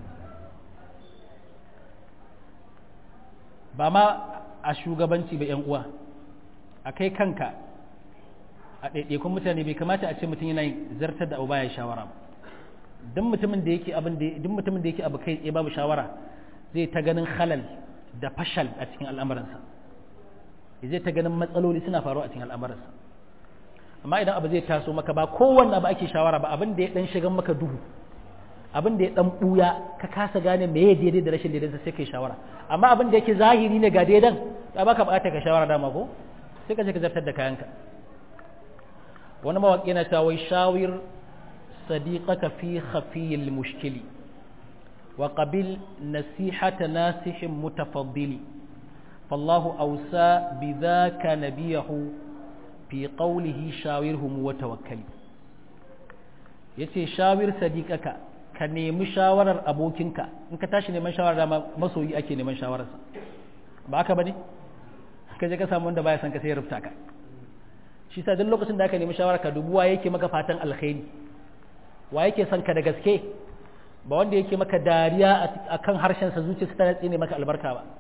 ba ma a shugabanci ba 'yan uwa a kai kanka a ɗaiɗaikun mutane bai kamata a ce mutum yana zartar da abu baya shawara ba duk mutumin da yake abin da duk mutumin da yake abu kai tsaye babu shawara zai ta ganin halal da fashal a cikin al'amuransa zai ta ganin matsaloli suna faruwa a cikin al'amuransa amma idan abu zai taso maka ba kowanne abu ake shawara ba abin da ya dan shigan maka duhu abin da ya dan buya ka kasa gane me ya daidai da rashin daidai sai kai shawara amma abin da yake zahiri ne ga daidan ba baka bukata ka shawara dama ko sai ka je ka zartar da kayanka wani mawaki na ta wai shawir sadiqaka fi khafiyil mushkili wa qabil nasihata nasihin mutafaddili فالله أوسى بذاك نبيه fi qawlihi shawirhum wa tawakkali yace shawir sadiqaka ka nemi shawarar abokinka in ka tashi neman shawara da masoyi ake neman shawararsa ba haka bane ka je ka samu wanda baya son ka sai ya rufta ka shi sa duk lokacin da aka nemi shawara ka dubuwa yake maka fatan alkhairi wa yake son ka da gaske ba wanda yake maka dariya akan harshen sa zuciyarsa ta tsine maka albarka ba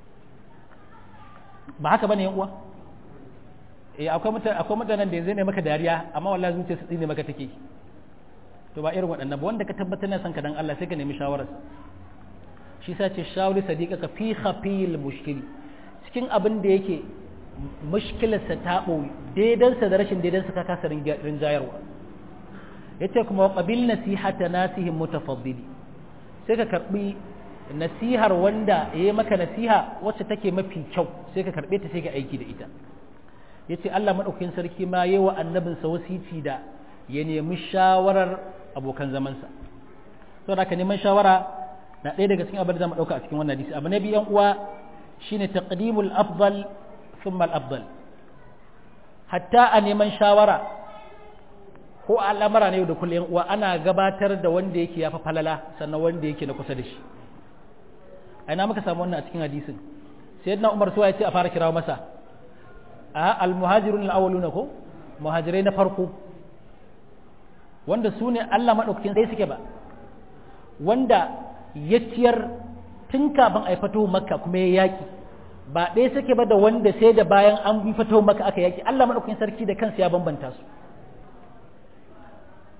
ba haka bane yan uwa eh akwai mutane akwai mutanen da yanzu ne maka dariya amma wallahi zuciya su tsine maka take to ba irin waɗannan ba wanda ka tabbatar na san ka dan Allah sai ka nemi shawarar shi sa ce shawari sadiqaka fi khafil mushkil cikin abin da yake mushkilarsa ta ɓoye daidansa da rashin daidansa ka kasa rinjayarwa yace kuma qabil nasihata nasihin mutafaddili sai ka karbi nasihar wanda yayi maka nasiha wacce take mafi kyau sai ka karbe ta sai ka aiki da ita ya ce Allah maɗaukakin sarki ma yi wa annabinsa wasici da ya nemi shawarar abokan zamansa sau da ka neman shawara na ɗaya daga cikin abin da zama ɗauka a cikin wannan hadisi abu na biyan uwa shine taqdimul afdal thumma afdal hatta a neman shawara ko al'amara ne da kullum uwa ana gabatar da wanda yake yafi falala sannan wanda yake na kusa da shi aina muka samu wannan a cikin hadisin sayyidina Umar suwa ya ce a fara kirawo masa al-muhajirun al-awwaluna ko muhajirai na farko wanda su ne Allah madaukakin sai suke ba wanda ya ciyar tun kafin a fito makka kuma ya yaki ba ɗaya suke ba da wanda sai da bayan an bi fito makka aka yaki Allah madaukakin sarki da kansa ya bambanta su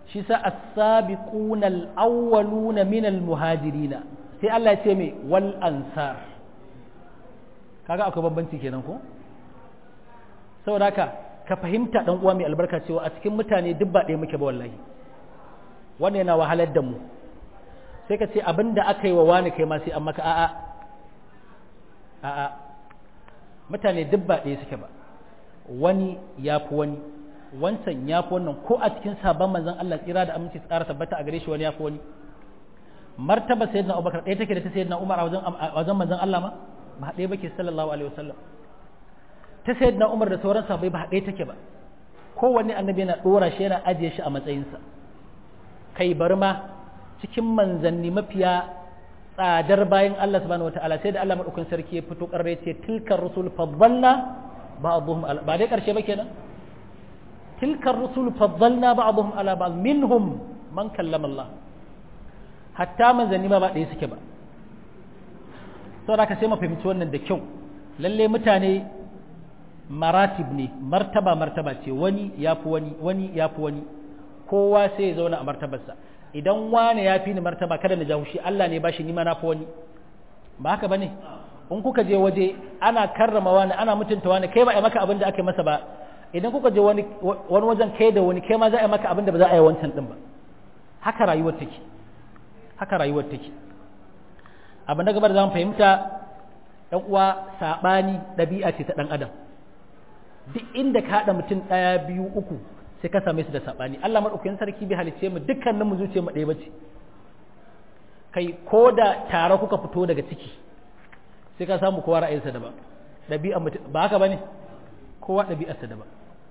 shi sa as-sabiquna al-awwaluna min al-muhajirina sai Allah ya ce mai wal ansar kaga akwai bambanci kenan ko saboda haka ka fahimta dan uwa mai albarka cewa a cikin mutane duk ba ɗaya muke ba wallahi wannan yana wahalar da mu sai ka ce abinda aka yi wa wani kai ma sai an maka a'a a'a mutane duk ba ɗaya suke ba wani ya fi wani wancan ya fi wannan ko a cikin sabon manzon Allah tsira da aminci tsara tabbata a gare shi wani ya fi wani martaba sayyidina Abubakar ɗaya take da ta sayyidina Umar a wajen a wajen manzon Allah ma ba ɗaya bake sallallahu alaihi wasallam ta sayyidina Umar da sauran sahabbai ba ɗaya take ba kowanne annabi yana dora shi yana ajiye shi a matsayinsa kai bari ma cikin manzanni mafiya tsadar bayan Allah subhanahu wataala sai da Allah madaukakin sarki ya fito karre ce tilkar rusul faddalna ba'dhum ba dai karshe ba kenan tilkar rusul faddalna ba'dhum ala ba'd minhum man kallama Allah hatta manzanni ma ba ɗaya suke ba saboda ka sai mu fahimci wannan da kyau lalle mutane maratib ne martaba martaba ce wani ya fi wani wani ya fi wani kowa sai ya zauna a martabarsa idan wani ya fi ni martaba kada na jahushi Allah ne bashi ni ma na fi wani ba haka bane in kuka je waje ana karrama wani ana mutunta wani kai ba a maka abin da aka masa ba idan kuka je wani wani wajen kai da wani kai ma za a maka abin da ba za a yi wancan din ba haka rayuwar take haka rayuwar take abu na gaba da zamu fahimta ɗan uwa saɓani ɗabi'a ce ta ɗan adam duk inda ka haɗa mutum ɗaya biyu uku sai ka same su da saɓani Allah maɗaukakin sarki bai halicce mu dukkanin mu zuciya mu ɗaya bace kai ko da tare kuka fito daga ciki sai ka samu kowa ra'ayinsa daban ɗabi'a mutum ba haka bane kowa ɗabi'arsa daban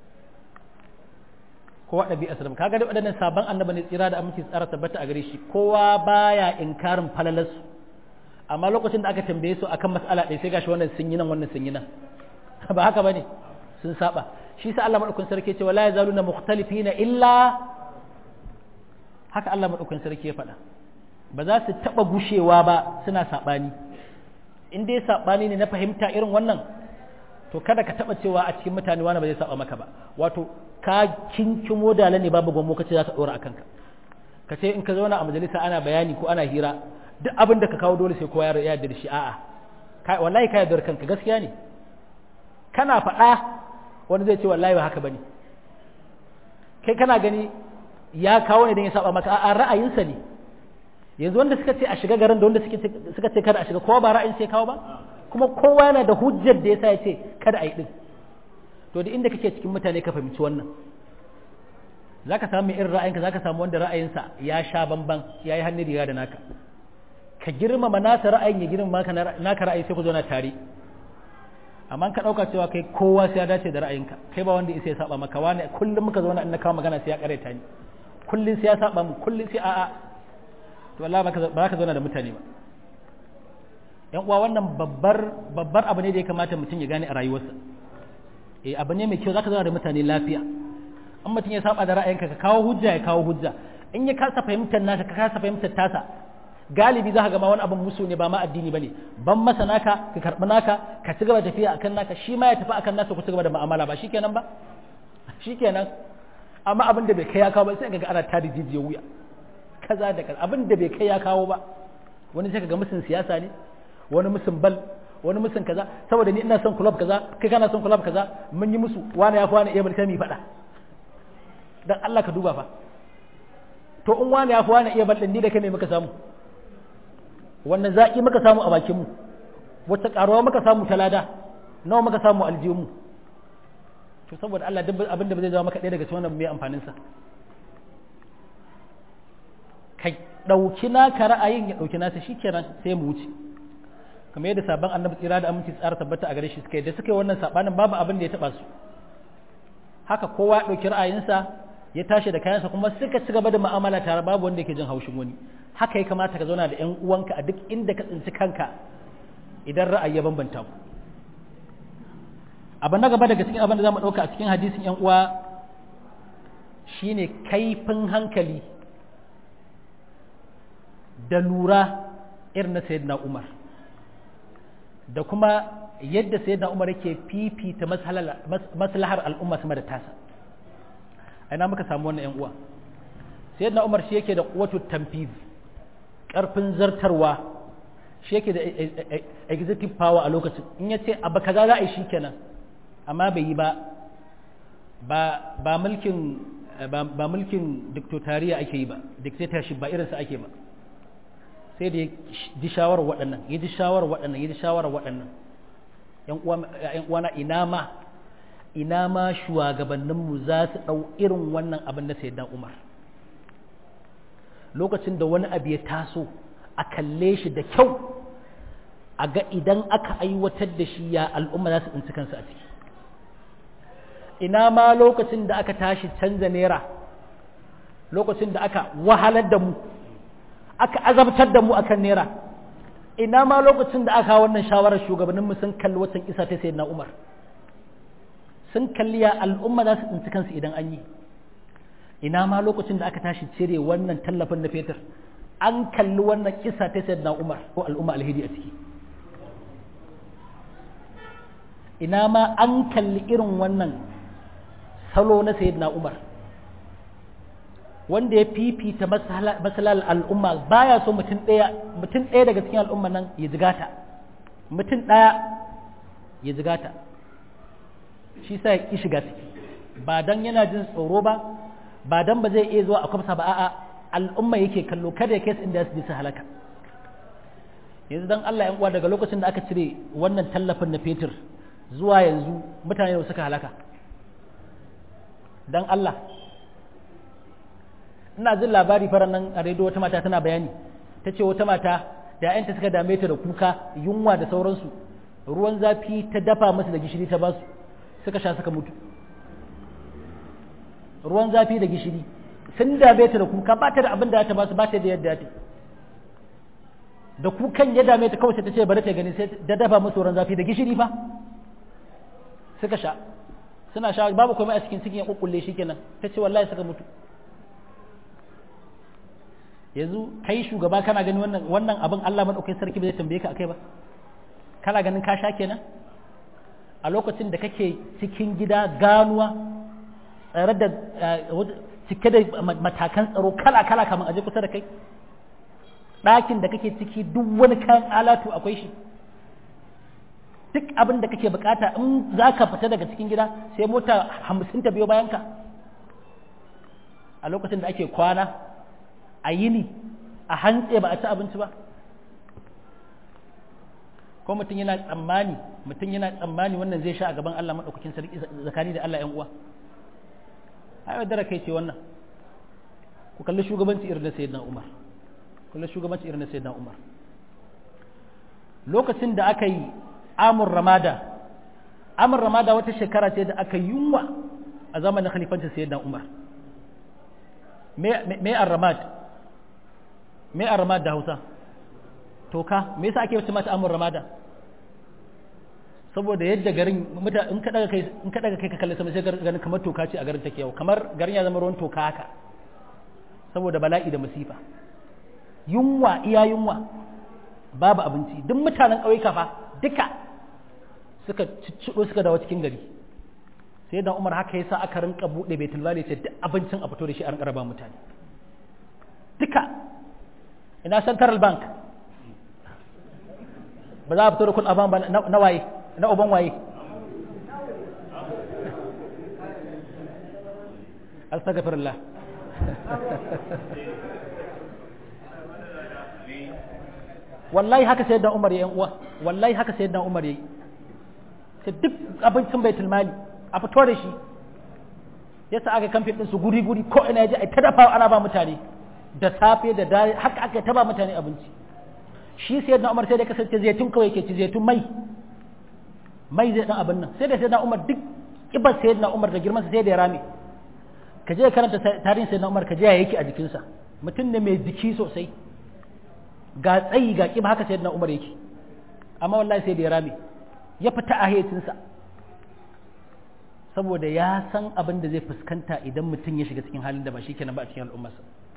kowa ɗabi'arsa daban kaga da waɗannan sabon annaba ne tsira da aminci tsara tabbata a gare shi kowa baya inkarin falalarsu amma lokacin da aka tambaye su akan mas'ala ɗaya sai gashi wannan sun yi nan wannan sun yi nan ba haka bane sun saba shi sa Allah madaukakin sarki ce wala yazaluna mukhtalifina illa haka Allah madaukakin sarki ya faɗa ba za su taba gushewa ba suna sabani in dai sabani ne na fahimta irin wannan to kada ka taba cewa a cikin mutane wani ba zai saba maka ba wato ka kinkimo dala ne babu gwammo kace za ka dora akan ka ka ce in ka zauna a majalisa ana bayani ko ana hira duk abin da ka kawo dole sai kowa ya yarda da shi a'a wallahi ka yarda kanka gaskiya ne kana faɗa wani zai ce wallahi ba haka bane kai kana gani ya kawo ne don ya saba maka a ra'ayinsa ne yanzu wanda suka ce a shiga garin da wanda suka ce kada a shiga kowa ba ra'ayin sai kawo ba kuma kowa yana da hujjar da yasa ya ce kada a yi din to da inda kake cikin mutane ka fahimci wannan zaka samu irin ra'ayinka zaka samu wanda ra'ayinsa ya sha bamban ya yi hannun riga da naka ka girmama nasa ra'ayin ya girmama naka ra'ayi sai ku zauna tare amma ka ɗauka cewa kai kowa sai ya dace da ra'ayinka kai ba wanda isa ya saba maka wani kullum muka zauna in na kawo magana sai ya kareta ni kullum sai ya saba mu kullum sai a'a to Allah ba ka zauna da mutane ba yan uwa wannan babbar babbar abu ne da ya kamata mutum ya gane a rayuwarsa eh abu ne mai kyau zaka zauna da mutane lafiya in mutum ya saba da ra'ayinka ka kawo hujja ya kawo hujja in ya kasa fahimtar naka ka kasa fahimtar tasa galibi za ka gama wani abin musu ne ba ma addini ba ne ban masa naka ka karɓi naka ka ci gaba tafiya akan naka shi ma ya tafi akan nasa ku ci gaba da mu'amala ba shikenan ba shikenan amma abin da bai kai ya kawo ba sai ga ana tada jijiya wuya kaza da kaza abin da bai kai ya kawo ba wani sai ga musun siyasa ne wani musun bal wani musun kaza saboda ni ina son club kaza kai kana son club kaza mun yi musu wani ya fi wani iya mulki mu faɗa dan Allah ka duba fa to in wani ya fi wani iya bal din ni da kai ne muka samu wannan zaƙi muka samu a bakinmu wata ƙaruwa muka samu ta lada nawa muka samu aljihunmu to saboda Allah duk abin da ba zai zama maka ɗaya daga cikin wannan mai amfaninsa ka ɗauki naka ra'ayin ya ɗauki nasa shi kenan sai mu wuce kamar yadda sabon annabi tsira da aminci tsara tabbata a gare shi suka yi da suka yi wannan sabanin babu abin da ya taɓa su haka kowa ya ɗauki ra'ayinsa ya tashi da kayansa kuma suka ci gaba da mu'amala tare babu wanda yake jin haushin wani haka ya kamata ka zauna da ƴan uwanka a duk inda ka tsinci kanka idan ra'ayi ya bambanta ku abu na gaba daga cikin abin da za mu ɗauka a cikin hadisin ƴan uwa shine kaifin hankali da lura irin na sayyidina umar da kuma yadda sayyidina umar yake fifita maslahar al'umma sama da tasa ina muka samu wannan ƴan uwa sayyidina Umar shi yake da quwwatu tanfiz karfin zartarwa shi yake da executive power a lokacin in yace abu kaza za a yi shikenan amma bai yi ba ba ba mulkin ba mulkin dictatorial ake yi ba dictatorship ba irinsa ake ba sai da ya ji shawarar waɗannan ya ji shawarar waɗannan ya ji shawarar waɗannan ‘yan uwana ina ma ina ma shugabanninmu za su ɗau irin wannan abin da sayyidina umar lokacin da wani abu ya taso a kalle shi da kyau a ga idan aka aiwatar da shi ya al'umma za su tsinci kansu a ciki ina ma lokacin da aka tashi canza naira lokacin da aka wahalar da mu aka azabtar da mu akan naira ina ma lokacin da aka wannan shawarar shugabannin mu sun kalli watan isa ta sayyidina Umar sun kalli ya al'umma za su tsinci kansu idan an yi ina ma lokacin da aka tashi cire wannan tallafin na fetur an kalli wannan kisa ta sayyidina Umar ko al'umma alhidi a ciki ina ma an kalli irin wannan salo na sayyidina Umar wanda ya fifita masalar al'umma baya so mutum ɗaya mutum ɗaya daga cikin al'umma nan ya jigata mutum ɗaya ya jigata shi sa ya ƙi shiga ciki ba dan yana jin tsoro ba ba dan ba zai iya zuwa a kwamsa ba a'a al'umma yake kallo kada ya kai inda ya su halaka yanzu dan Allah yan uwa daga lokacin da aka cire wannan tallafin na fetur zuwa yanzu mutane suka halaka dan Allah ina jin labari faran nan a rediyo wata mata tana bayani ta ce wata mata da ‘ya'yanta suka dame ta da kuka yunwa da sauransu ruwan zafi ta dafa musu da gishiri ta basu suka sha suka mutu ruwan zafi da gishiri sun dame ta da kuka ba ta da abin da ta basu ba ta da yadda ta da kukan ya dame ta kawai sai ta ce bari ta gani sai da dafa musu ruwan zafi da gishiri fa suka sha suna sha babu komai a cikin cikin ya kukkulle shi kenan ta ce wallahi suka mutu yanzu kai shugaba kana gani wannan wannan abin Allah madaukakin sarki ba zai tambaye ka akai ba kana ganin ka sha kenan a lokacin da kake cikin gida ganuwa tsare da cike da matakan tsaro kala kala kamar aje kusa da kai ɗakin da kake ciki duk wani kayan alatu akwai shi duk abin da kake bukata in za ka fita daga cikin gida sai mota hamsin ta biyo bayanka a lokacin da ake kwana a yini a hantse ba a ci abinci ba ko mutum yana tsammani mutum yana tsammani wannan zai sha a gaban Allah maɗaukakin sarki zakani da Allah ‘yan uwa ai dara kai ce wannan ku kalli shugabanci irin na sayyidina Umar kalli shugabanci irin na sayyidina Umar lokacin da aka yi amur ramada amur ramada wata shekara ce da aka yunwa a zamanin khalifancin sayyidina Umar me ar-ramad me ar-ramad da Hausa toka me yasa ake wata mata amur ramada saboda yadda garin muta in ka daga kai in ka daga kai ka kalle sama sai garin kamar toka ce a garin take yau kamar garin ya zama ruwan toka haka saboda bala'i da masifa yunwa iya yunwa babu abinci duk mutanen ƙauyuka fa duka suka ciccido suka dawo cikin gari sai da Umar haka yasa aka rinka bude baitul mali sai duk abincin a fito da shi a rinka raba mutane duka ina central bank ba za a fito da kun aban ba na waye na uban waye astaghfirullah wallahi haka sayyidina Umar yayin uwa wallahi haka sayyidina Umar yayi sai duk abincin baitul mali a fito da shi yasa aka kamfe din su guri guri ko ina yaji ai ta dafa ana ba mutane da safe da dare haka aka ta ba mutane abinci shi sayyidina Umar sai da kasance zaitun kawai yake ci zaitun mai mai zai dan abin nan sai da sayyidina Umar duk kibar sayyidina Umar da girman sa sai da ya rame ka je karanta tarihin sayyidina Umar ka je ya yake a jikinsa mutum ne mai jiki sosai ga tsayi ga kiba haka sayyidina Umar yake amma wallahi sai da ya rame ya fita a hayacinsa saboda ya san abin da zai fuskanta idan mutum ya shiga cikin halin da ba shi kenan ba a cikin al'ummarsa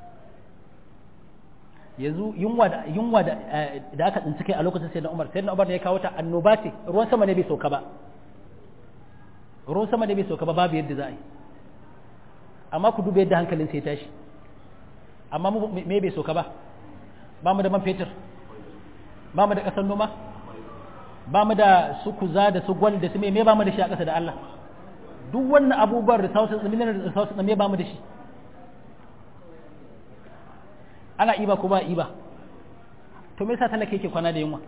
yanzu yunwa da yunwa da da aka tsinci kai a lokacin sayyidina Umar sayyidina Umar ne ya kawo ta annoba ce ruwan sama ne bai sauka ba ruwan sama ne bai sauka ba babu yadda za a yi amma ku duba yadda hankalin sai tashi amma me bai soka ba ba mu da man fetur ba mu da ƙasar noma ba mu da su kuza da su gwal da su me ba mu da shi a ƙasa da Allah duk wannan abubuwan resources mineral resources me ba mu da shi ana iba ko ba iba to me yasa talaka yake kwana da yunwa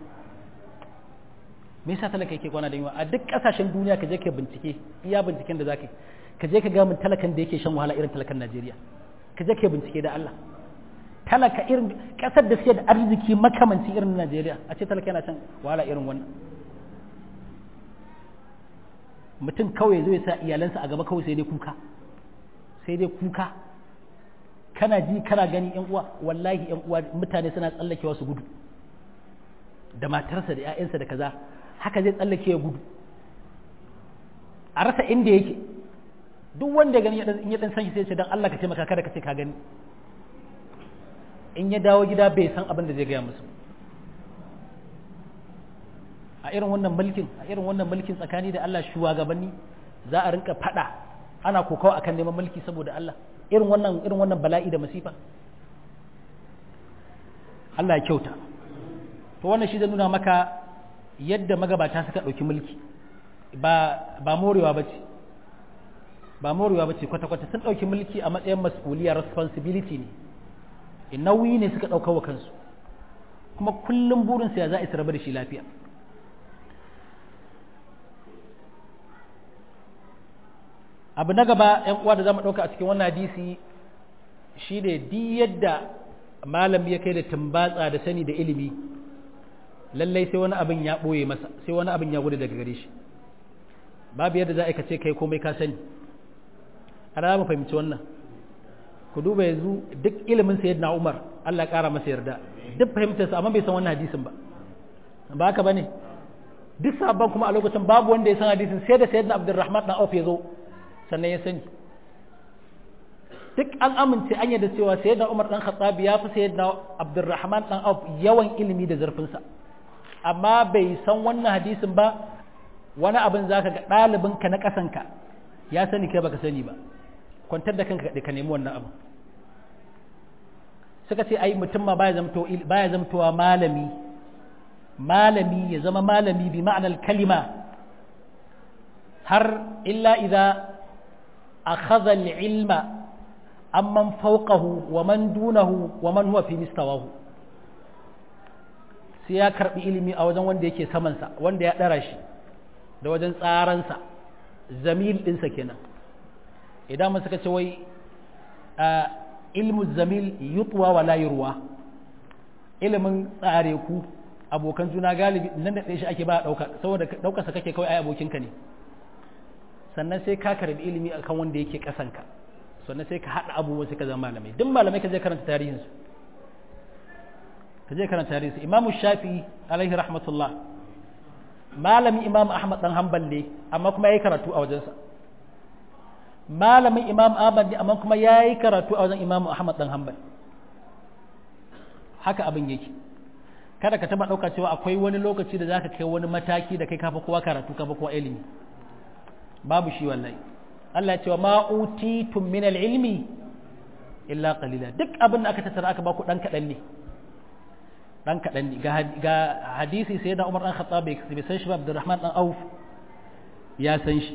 me yasa talaka yake kwana da yunwa a duk kasashen duniya ka je ka bincike iya binciken da zaka ka je ka ga mun talakan da yake shan wahala irin talakan Najeriya ka je ka bincike da Allah talaka irin kasar da suke da arziki makamanci irin Najeriya a ce talaka yana shan wahala irin wannan mutum kawai zai sa iyalansa a gaba kawai sai dai kuka sai dai kuka kana ji kana gani yan uwa wallahi yan uwa mutane suna tsallakewa su gudu da matarsa da 'ya'yansa da kaza haka zai tsallake ya gudu a rasa inda yake duk wanda gani in ya dan san shi sai ce dan Allah ka taimaka kada ka ce ka gani in ya dawo gida bai san abin da zai gaya musu a irin wannan mulkin a irin wannan mulkin tsakani da Allah shugabanni za a rinka fada ana kokawa akan neman mulki saboda Allah irin wannan irin wannan bala'i da masifa Allah ya kyauta to wannan shi zai nuna maka yadda magabata suka ɗauki mulki ba ba morewa bace ba morewa bace kwata kwata sun ɗauki mulki a matsayin mas'uliyar responsibility ne nauyi ne suka ɗauka wa kansu kuma kullum burinsu ya za a rabu da shi lafiya abu na gaba yan uwa da zamu ɗauka a cikin wannan hadisi shi ne di yadda malami ya kai da tumbatsa da sani da ilimi lallai sai wani abin ya ɓoye masa sai wani abin ya gudu daga gare shi babu yadda za a ce kai komai ka sani ana mu fahimci wannan ku duba yanzu duk ilimin sayyidina Umar Allah ya kara masa yarda duk fahimtarsa amma bai san wannan hadisin ba ba haka bane duk sabon kuma a lokacin babu wanda ya san hadisin sai da sayyidina Abdurrahman dan Auf ya zo sannan ya sani duk an amince an yadda cewa sayyidina Umar dan Khattab ya fi sayyidina Abdurrahman dan Auf yawan ilimi da zurfin sa amma bai san wannan hadisin ba wani abin zaka ga ɗalibinka na ƙasanka ya sani kai baka sani ba kwantar da kanka ka nemi wannan abu suka ce ai mutum ma baya zamto baya zamtowa malami malami ya zama malami bi ma'anar kalima har illa idza akhadha al-ilma amman fawqahu wa man dunahu wa man huwa fi mistawahu sai ya karbi ilimi a wajen wanda yake samansa wanda ya dara shi da wajen tsaransa zamil ɗinsa kenan idan mun suka ce wai ilmu zamil yutwa wa la yurwa ilimin tsare ku abokan juna galibi nan da shi ake ba dauka saboda daukar sa kake kawai ai abokinka ne sannan sai ka karbi ilimi akan wanda yake kasanka sannan sai ka hada abubuwa sai ka zama malamai duk malamai ka je karanta tarihin su ka je karanta tarihin su imamu shafi'i alaihi rahmatullah malami imam ahmad dan hanbal ne amma kuma yayi karatu a wajensa malamin imam ahmad ne amma kuma yayi karatu a wajen imam ahmad dan hanbal haka abin yake kada ka taba dauka cewa akwai wani lokaci da zaka kai wani mataki da kai kafa kowa karatu kafa kowa ilimi babu shi wallahi Allah ya ce ma utitum min al-ilmi illa qalila duk abin da aka tattara aka baku dan kadan ne dan kaɗan ne ga hadisi sai da umar ɗan khattab bai san shi ba abdurrahman ɗan auf ya san shi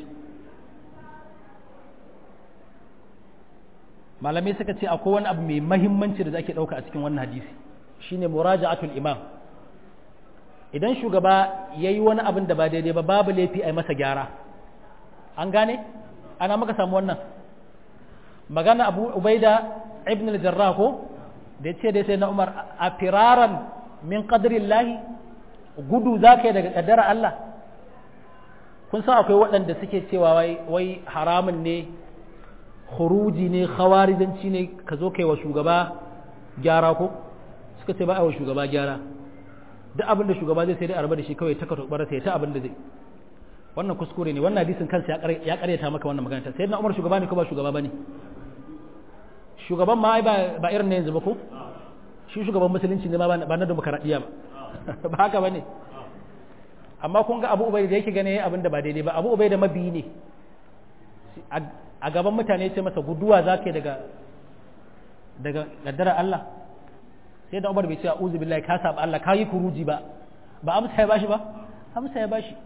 malamai suka ce akwai wani abu mai mahimmanci da ake ɗauka a cikin wannan hadisi shine muraja'atul imam idan shugaba ya yi wani abin da ba daidai ba babu laifi a yi masa gyara an gane ana maka samu wannan magana abu ubaida ibn al-jarrah ko da ya ce dai sai na umar a firaran min lahi gudu za ka yi daga ƙaddara Allah kun san akwai waɗanda suke cewa wai haramun ne khuruji ne khawarijanci ne ka zo kai wa shugaba gyara ko suka ce ba a wa shugaba gyara duk abin da shugaba zai sai dai a raba da shi kawai ta katubar sai ta abin da zai wannan kuskure ne wannan hadisin kansa ya karyata maka wannan magana sai na umar shugaba ne ko ba shugaba bane shugaban ma ba irin na yanzu ba ko shi shugaban musulunci ne ma ba na demokaradiyya ba ba haka ba ne amma kun ga abu ubai da yake gane abin da ba daidai ba abu ubai da mabiyi ne a gaban mutane ce masa guduwa za ka yi daga daga kaddara Allah sai da Umar bai ce a'udhu billahi ka saba Allah ka yi kuruji ba ba amsa ya bashi ba amsa ya bashi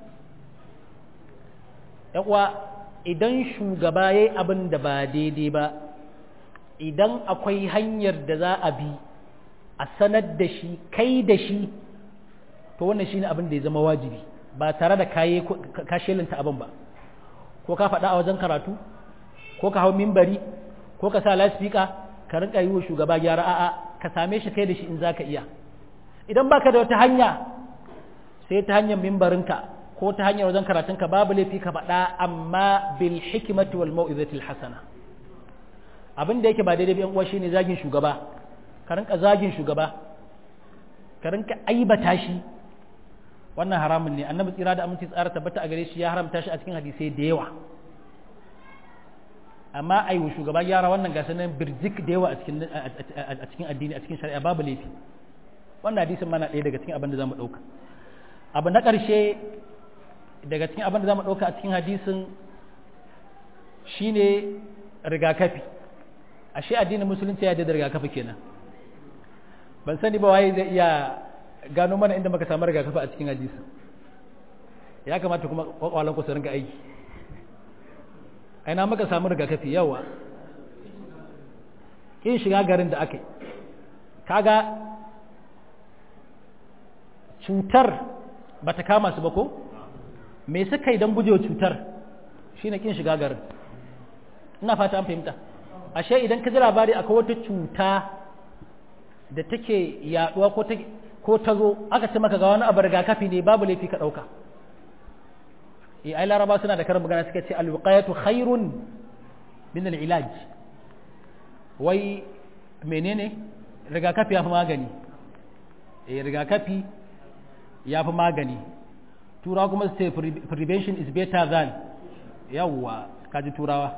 yan uwa idan shugaba yayi abin da ba daidai ba idan akwai hanyar da za a bi a sanar da shi kai da shi to wannan shine abin da ya zama wajibi ba tare da kaye ka shelanta abin ba ko ka faɗa a wajen karatu ko ka hau mimbari ko ka sa lasfika ka rinka yi wa shugaba gyara a'a ka same shi kai da shi in za ka iya idan baka da wata hanya sai ta hanyar mimbarinka ko ta hanyar wajen karatunka babu laifi ka faɗa amma bil hikmati wal mau'izatil hasana abin da yake ba daidai ba yan uwa shine zagin shugaba ka rinka zagin shugaba ka rinka aibata shi wannan haramun ne annabi tsira da aminci tsara tabbata a gare shi ya haramta shi a cikin hadisai da yawa amma ai wa shugaba gyara wannan gasa nan birjik da yawa a cikin a cikin addini a cikin shari'a babu laifi wannan hadisin mana ɗaya daga cikin abin da zamu ɗauka abu na ƙarshe daga cikin abin da zamu ɗauka a cikin hadisin shine rigakafi ashe addinin musulunci ya da rigakafi kenan ban sani ba waye zai iya gano mana inda muka samu rigakafi a cikin hadisi ya kamata kuma kwakwalan ku su ringa aiki aina muka samu rigakafi yawa kin shiga garin da aka yi kaga cutar ba ta kama su ba ko me suka yi don gujewa cutar shine kin shiga garin ina fata an fahimta ashe idan ka ji labari akwai wata cuta da take yaduwa ko ta ko ta zo aka ce maka ga wani abu rigakafi ne babu laifi ka dauka eh ai laraba suna da karin magana suka ce alwiqayatu khairun min alilaj wai menene rigakafi yafi magani eh rigakafi yafi magani turawa kuma su ce prevention is better than yawwa kaji turawa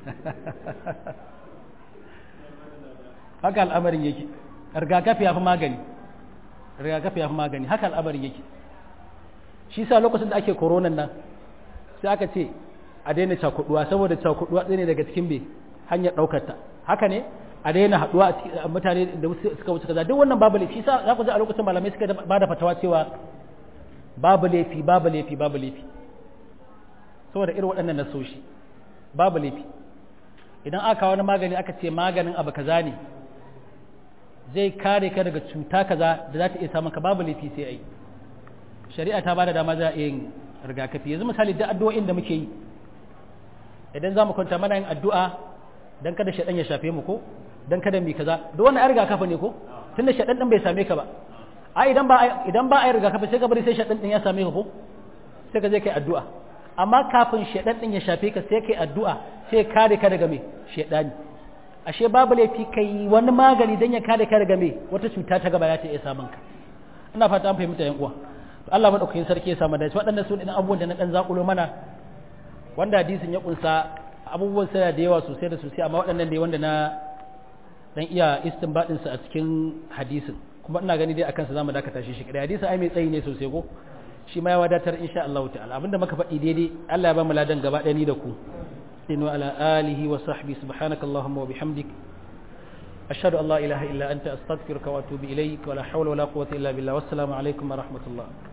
haka al'amarin yake rigakafi ya fi magani rigakafi ya fi magani haka al'amarin yake shi sa lokacin da ake koronan nan sai aka ce a daina cakuduwa saboda cakuduwa ɗaya ne daga cikin bai hanyar ɗaukar ta haka ne a daina haɗuwa a mutane da suka wuce kaza duk wannan babu laifi sa za ku ji a lokacin malamai suka ba da fatawa cewa babu laifi babu laifi babu laifi saboda irin waɗannan nasoshi babu laifi idan aka wani magani aka ce maganin abu kaza ne zai kare ka daga cuta kaza da za ta iya samun ka babu laifi sai ai shari'a ta bada dama za a yin rigakafi yanzu misali da addu'o'in da muke yi idan za mu kwanta mana yin addu'a dan kada shaɗan ya shafe mu ko dan kada mu kaza duk wannan ai rigakafi ne ko tunda shaɗan din bai same ka ba ai idan ba idan ba ai rigakafi sai ka bari sai shaɗan din ya same ka ko sai ka je kai addu'a amma kafin shaɗan din ya shafe ka sai kai addu'a sai kare ka daga me shaɗani ashe babu laifi kai wani magani don ya kare ka daga me wata cuta ta gaba ya ta iya samun ka ina fata an fahimta yan uwa Allah madaukakin sarki ya samu dace waɗannan su ne abubuwan da na dan zakulo mana wanda hadisin ya kunsa abubuwan suna da yawa sosai da sosai amma waɗannan ne wanda na dan iya istinbadin su a cikin hadisin kuma ina gani dai akan sa zamu dakata shi shi kadai hadisin ai mai tsayi ne sosai ko shi ma ya wadatar insha Allah ta'ala abinda muka faɗi daidai Allah ya ba mu ladan gaba ɗaya ni da ku وعلى آله وصحبه سبحانك اللهم وبحمدك أشهد أن لا إله إلا أنت أستغفرك وأتوب إليك ولا حول ولا قوة إلا بالله والسلام عليكم ورحمة الله